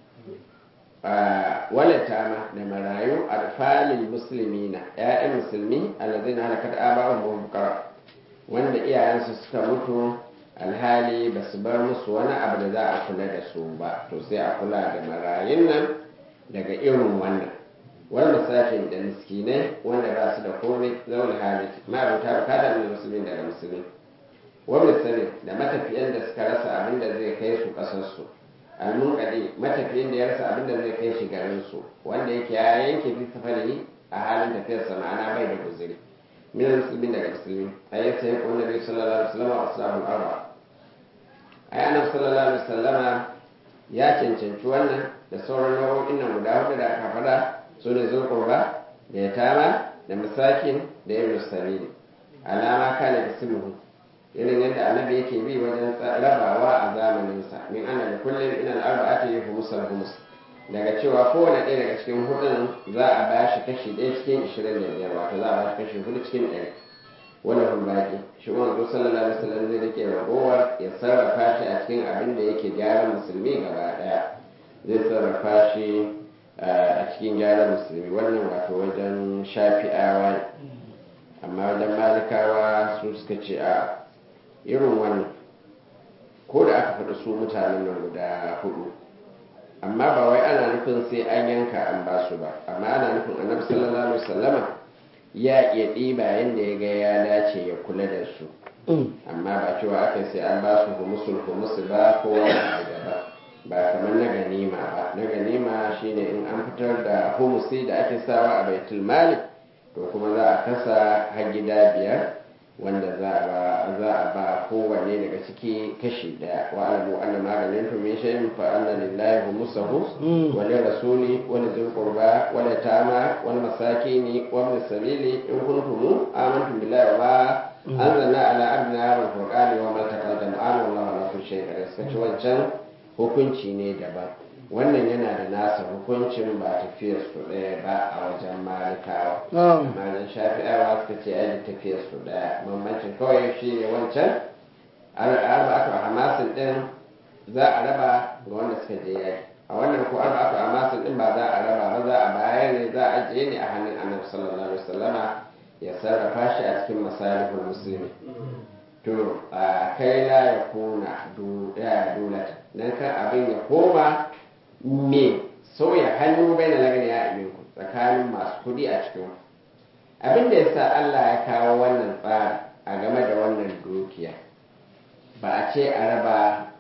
walata ma da marayu alfalil muslimina ya'yan musulmi alladhina halakat aba'uhum wa bukara wanda iyayensu suka mutu alhali ba su bar musu wani abu da za a kula da su ba to sai a kula da marayun nan daga irin wannan wani musafin da miskinai wanda ba su da komai zaune hali ma'abuta bukata da musulmi daga musulmi wani sani da matafiyan da suka rasa abin da zai kai su kasarsu almunkadi matafiyin da ya rasa abin da zai kai shi garin su wanda yake ya yanke fi safari a halin tafiyarsa ma'ana bai da guzuri min musulmin daga musulmi ayi sai ko nabi sallallahu alaihi wasallam wa ashabul arba ayi annabi sallallahu alaihi wasallam ya cancanci wannan da sauran nau'o'in nan guda hudu da aka faɗa su ne zulqurba da yatama da masakin da ibn sabili alama kana da sulhu irin yadda annabi yake bi wajen rabawa a zamaninsa min ana da kullum ina arba'ati humusal humus daga cewa kowane ɗaya daga cikin hudun za a ba shi kashi ɗaya cikin ishirin da biyar wato za a ba shi kashi hudu cikin ɗari wani hun baki shi wanzu sallallahu alaihi wasallam zai rike ragowar ya sarrafa shi a cikin abin da yake gyaran musulmi gaba ɗaya zai sarrafa shi a cikin gyaran musulmi wannan wato wajen shafi'awa ne amma wajen malikawa su suka ce a irin wannan ko da aka faɗi su mutanen nan guda hudu amma ba wai ana nufin sai an yanka an ba su ba amma ana nufin annabi sallallahu alaihi wasallama ya iya ɗiba yadda ya ga ya dace ya kula da su amma ba cewa aka sai an ba su humusul humusu ba ko wani abu daban ba kamar na ganima ba na ganima shine in an fitar da humusi da ake sawa a baitul mali to kuma za a kasa har gida biyar wanda za a ba za a ba kowanne daga ciki kashi daya wa alamu anna maganin to min shay'in fa anna lillahi humusahu wa li rasuli wa li dhil qurba wa li tama wal masakini wa min sabili in kuntum amantum billahi wa anzalna ala abdina hadha al-qur'ani wa ma taqaddama an wallahu ala kulli shay'in qadir sai wancan hukunci ne daban wannan yana da nasa hukuncin ba tafiyar su ɗaya ba a wajen malikawa amma nan shafi'awa suka ce ai tafiyar su ɗaya bambancin kawai shi ne wancan arba aka hamasin ɗin za a raba ga wanda suka je yaki a wannan ko arba aka hamasin ɗin ba za a raba ba za a bayar ne za a ajiye ne a hannun annabi sallallahu alaihi wasallama ya sarrafa shi a cikin masalihul musulmi to a kai la ya kuna dulata dan kan abin ya koma me sauya hannu bai na lagani ya aminku tsakanin masu kudi a cikin abin da ya sa Allah ya kawo wannan tsari a game da wannan dukiya ba a ce a raba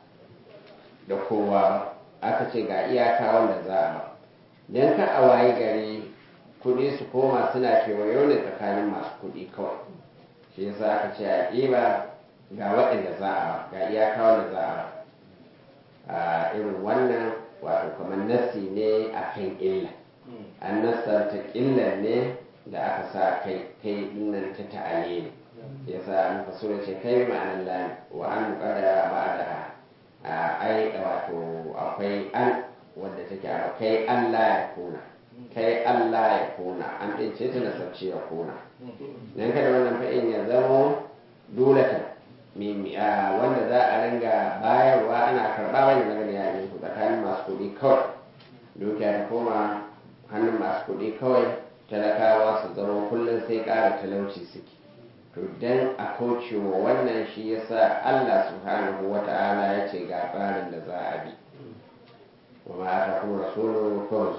da kowa ba aka ce ga iyaka wanda za a ba don ka a waye gari kudi su koma suna kewayo ne tsakanin masu kudi kawai shi yasa aka ce a ɗiba ga waɗanda za a ga iyaka wanda za a a irin wannan wato kamar nassi ne a kan illa an nassanta illar ne da aka sa kai kai nan ta ta'ale ne ya sa muka so ce kai ma'anar lani wa an muƙaddara ba da a ai wato akwai an wadda take a kai Allah ya kuna kai Allah ya kuna an ɗin ce ta nasarci ya kuna dan kada wannan fa'in ya zamo dole wanda za a ringa bayarwa ana karɓa wani daga da yayin ku tsakanin masu kuɗi kawai dukiya ta koma hannun masu kuɗi kawai talakawa su zama kullum sai ƙara talauci suke to dan a kaucewa wannan shi yasa Allah subhanahu wa ta'ala ya ce ga tsarin da za a bi wa ma ta kuma rasulu kawai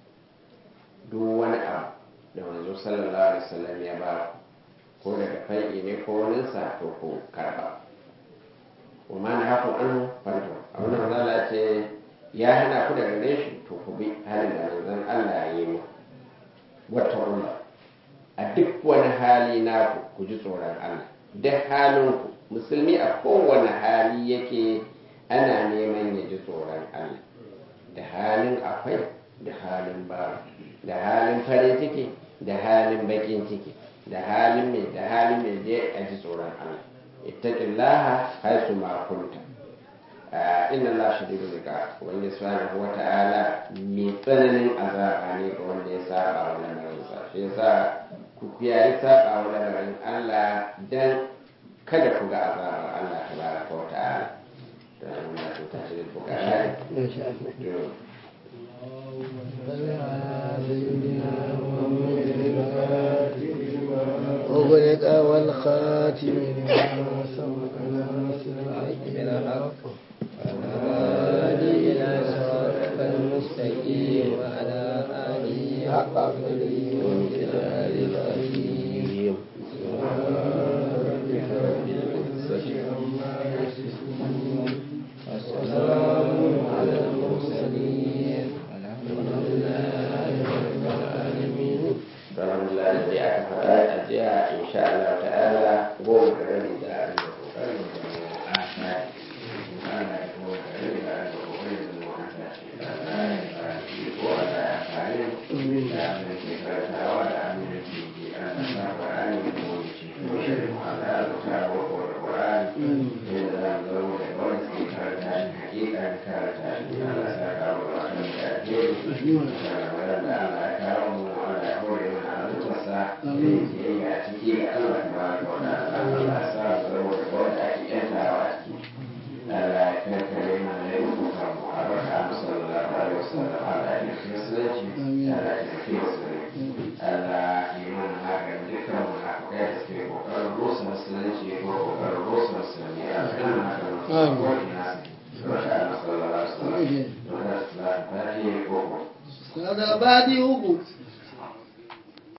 duk wani abu da manzo sallallahu alaihi wasallam ya ba ko daga fai'i ne ko waninsa to ko karba wa ma na haku an fanto abin da manzala ce ya hana ku daga gare shi to ku bi halin da manzon Allah ya yi mu wata umma a duk wani hali naku ku ji tsoron Allah duk halin ku musulmi a kowane hali yake ana neman ya ji tsoron Allah da halin akwai da halin ba da halin farin ciki da halin bakin ciki da halin mai da halin mai dai a ji tsoron Allah ittaqillaha haisu ma kunta inna Allah shadidul iqab wanda subhanahu wa ta'ala mai tsananin azaba ne ga wanda ya saba wa lamarin sa shi yasa ku kiyaye saba wa lamarin Allah dan kada ku ga azabar Allah tabaraka wa ta'ala to Allah ta tashi da bukata insha Allah to أغلق والخاتم لما سبق ناصر الحق بالحق والهادي إلى صراطك المستقيم وعلى آله حق قدره وامتداد العظيم سبحان ربك رب العزة عما يصفون وسلام على المرسلين والحمد لله رب العالمين alhamdulillah da dai aka faɗa a jiya insha Allah ta'ala goma da rabi da abin da kokarin da mu a sai Allah ya goma da rabi da abin da kokarin da mu a sai Allah ya fara ko Allah ya fara da abin da ke karantawa da abin da ke Shagabar da Allah ya kawo mu Allah ya hore mana halittarsa da yake yi a ciki ga Allah ta ba ka wata Allah ya sa mu zama da wanda ake yantawa a ciki. Allah ya kankare mana ya yi kuka mu a baka musallallahu alaihi wasallam Allah ya nufi musulunci Allah ya nufi musulunci Allah ya yi mana maganin dukkan munafukai da suke kokarin rusa musulunci ko kokarin rusa musulmi a cikin maganin ko ina su Masha Allah sallallahu alaihi wasallam. Don haka salatu fatiha ko هذا بعد uku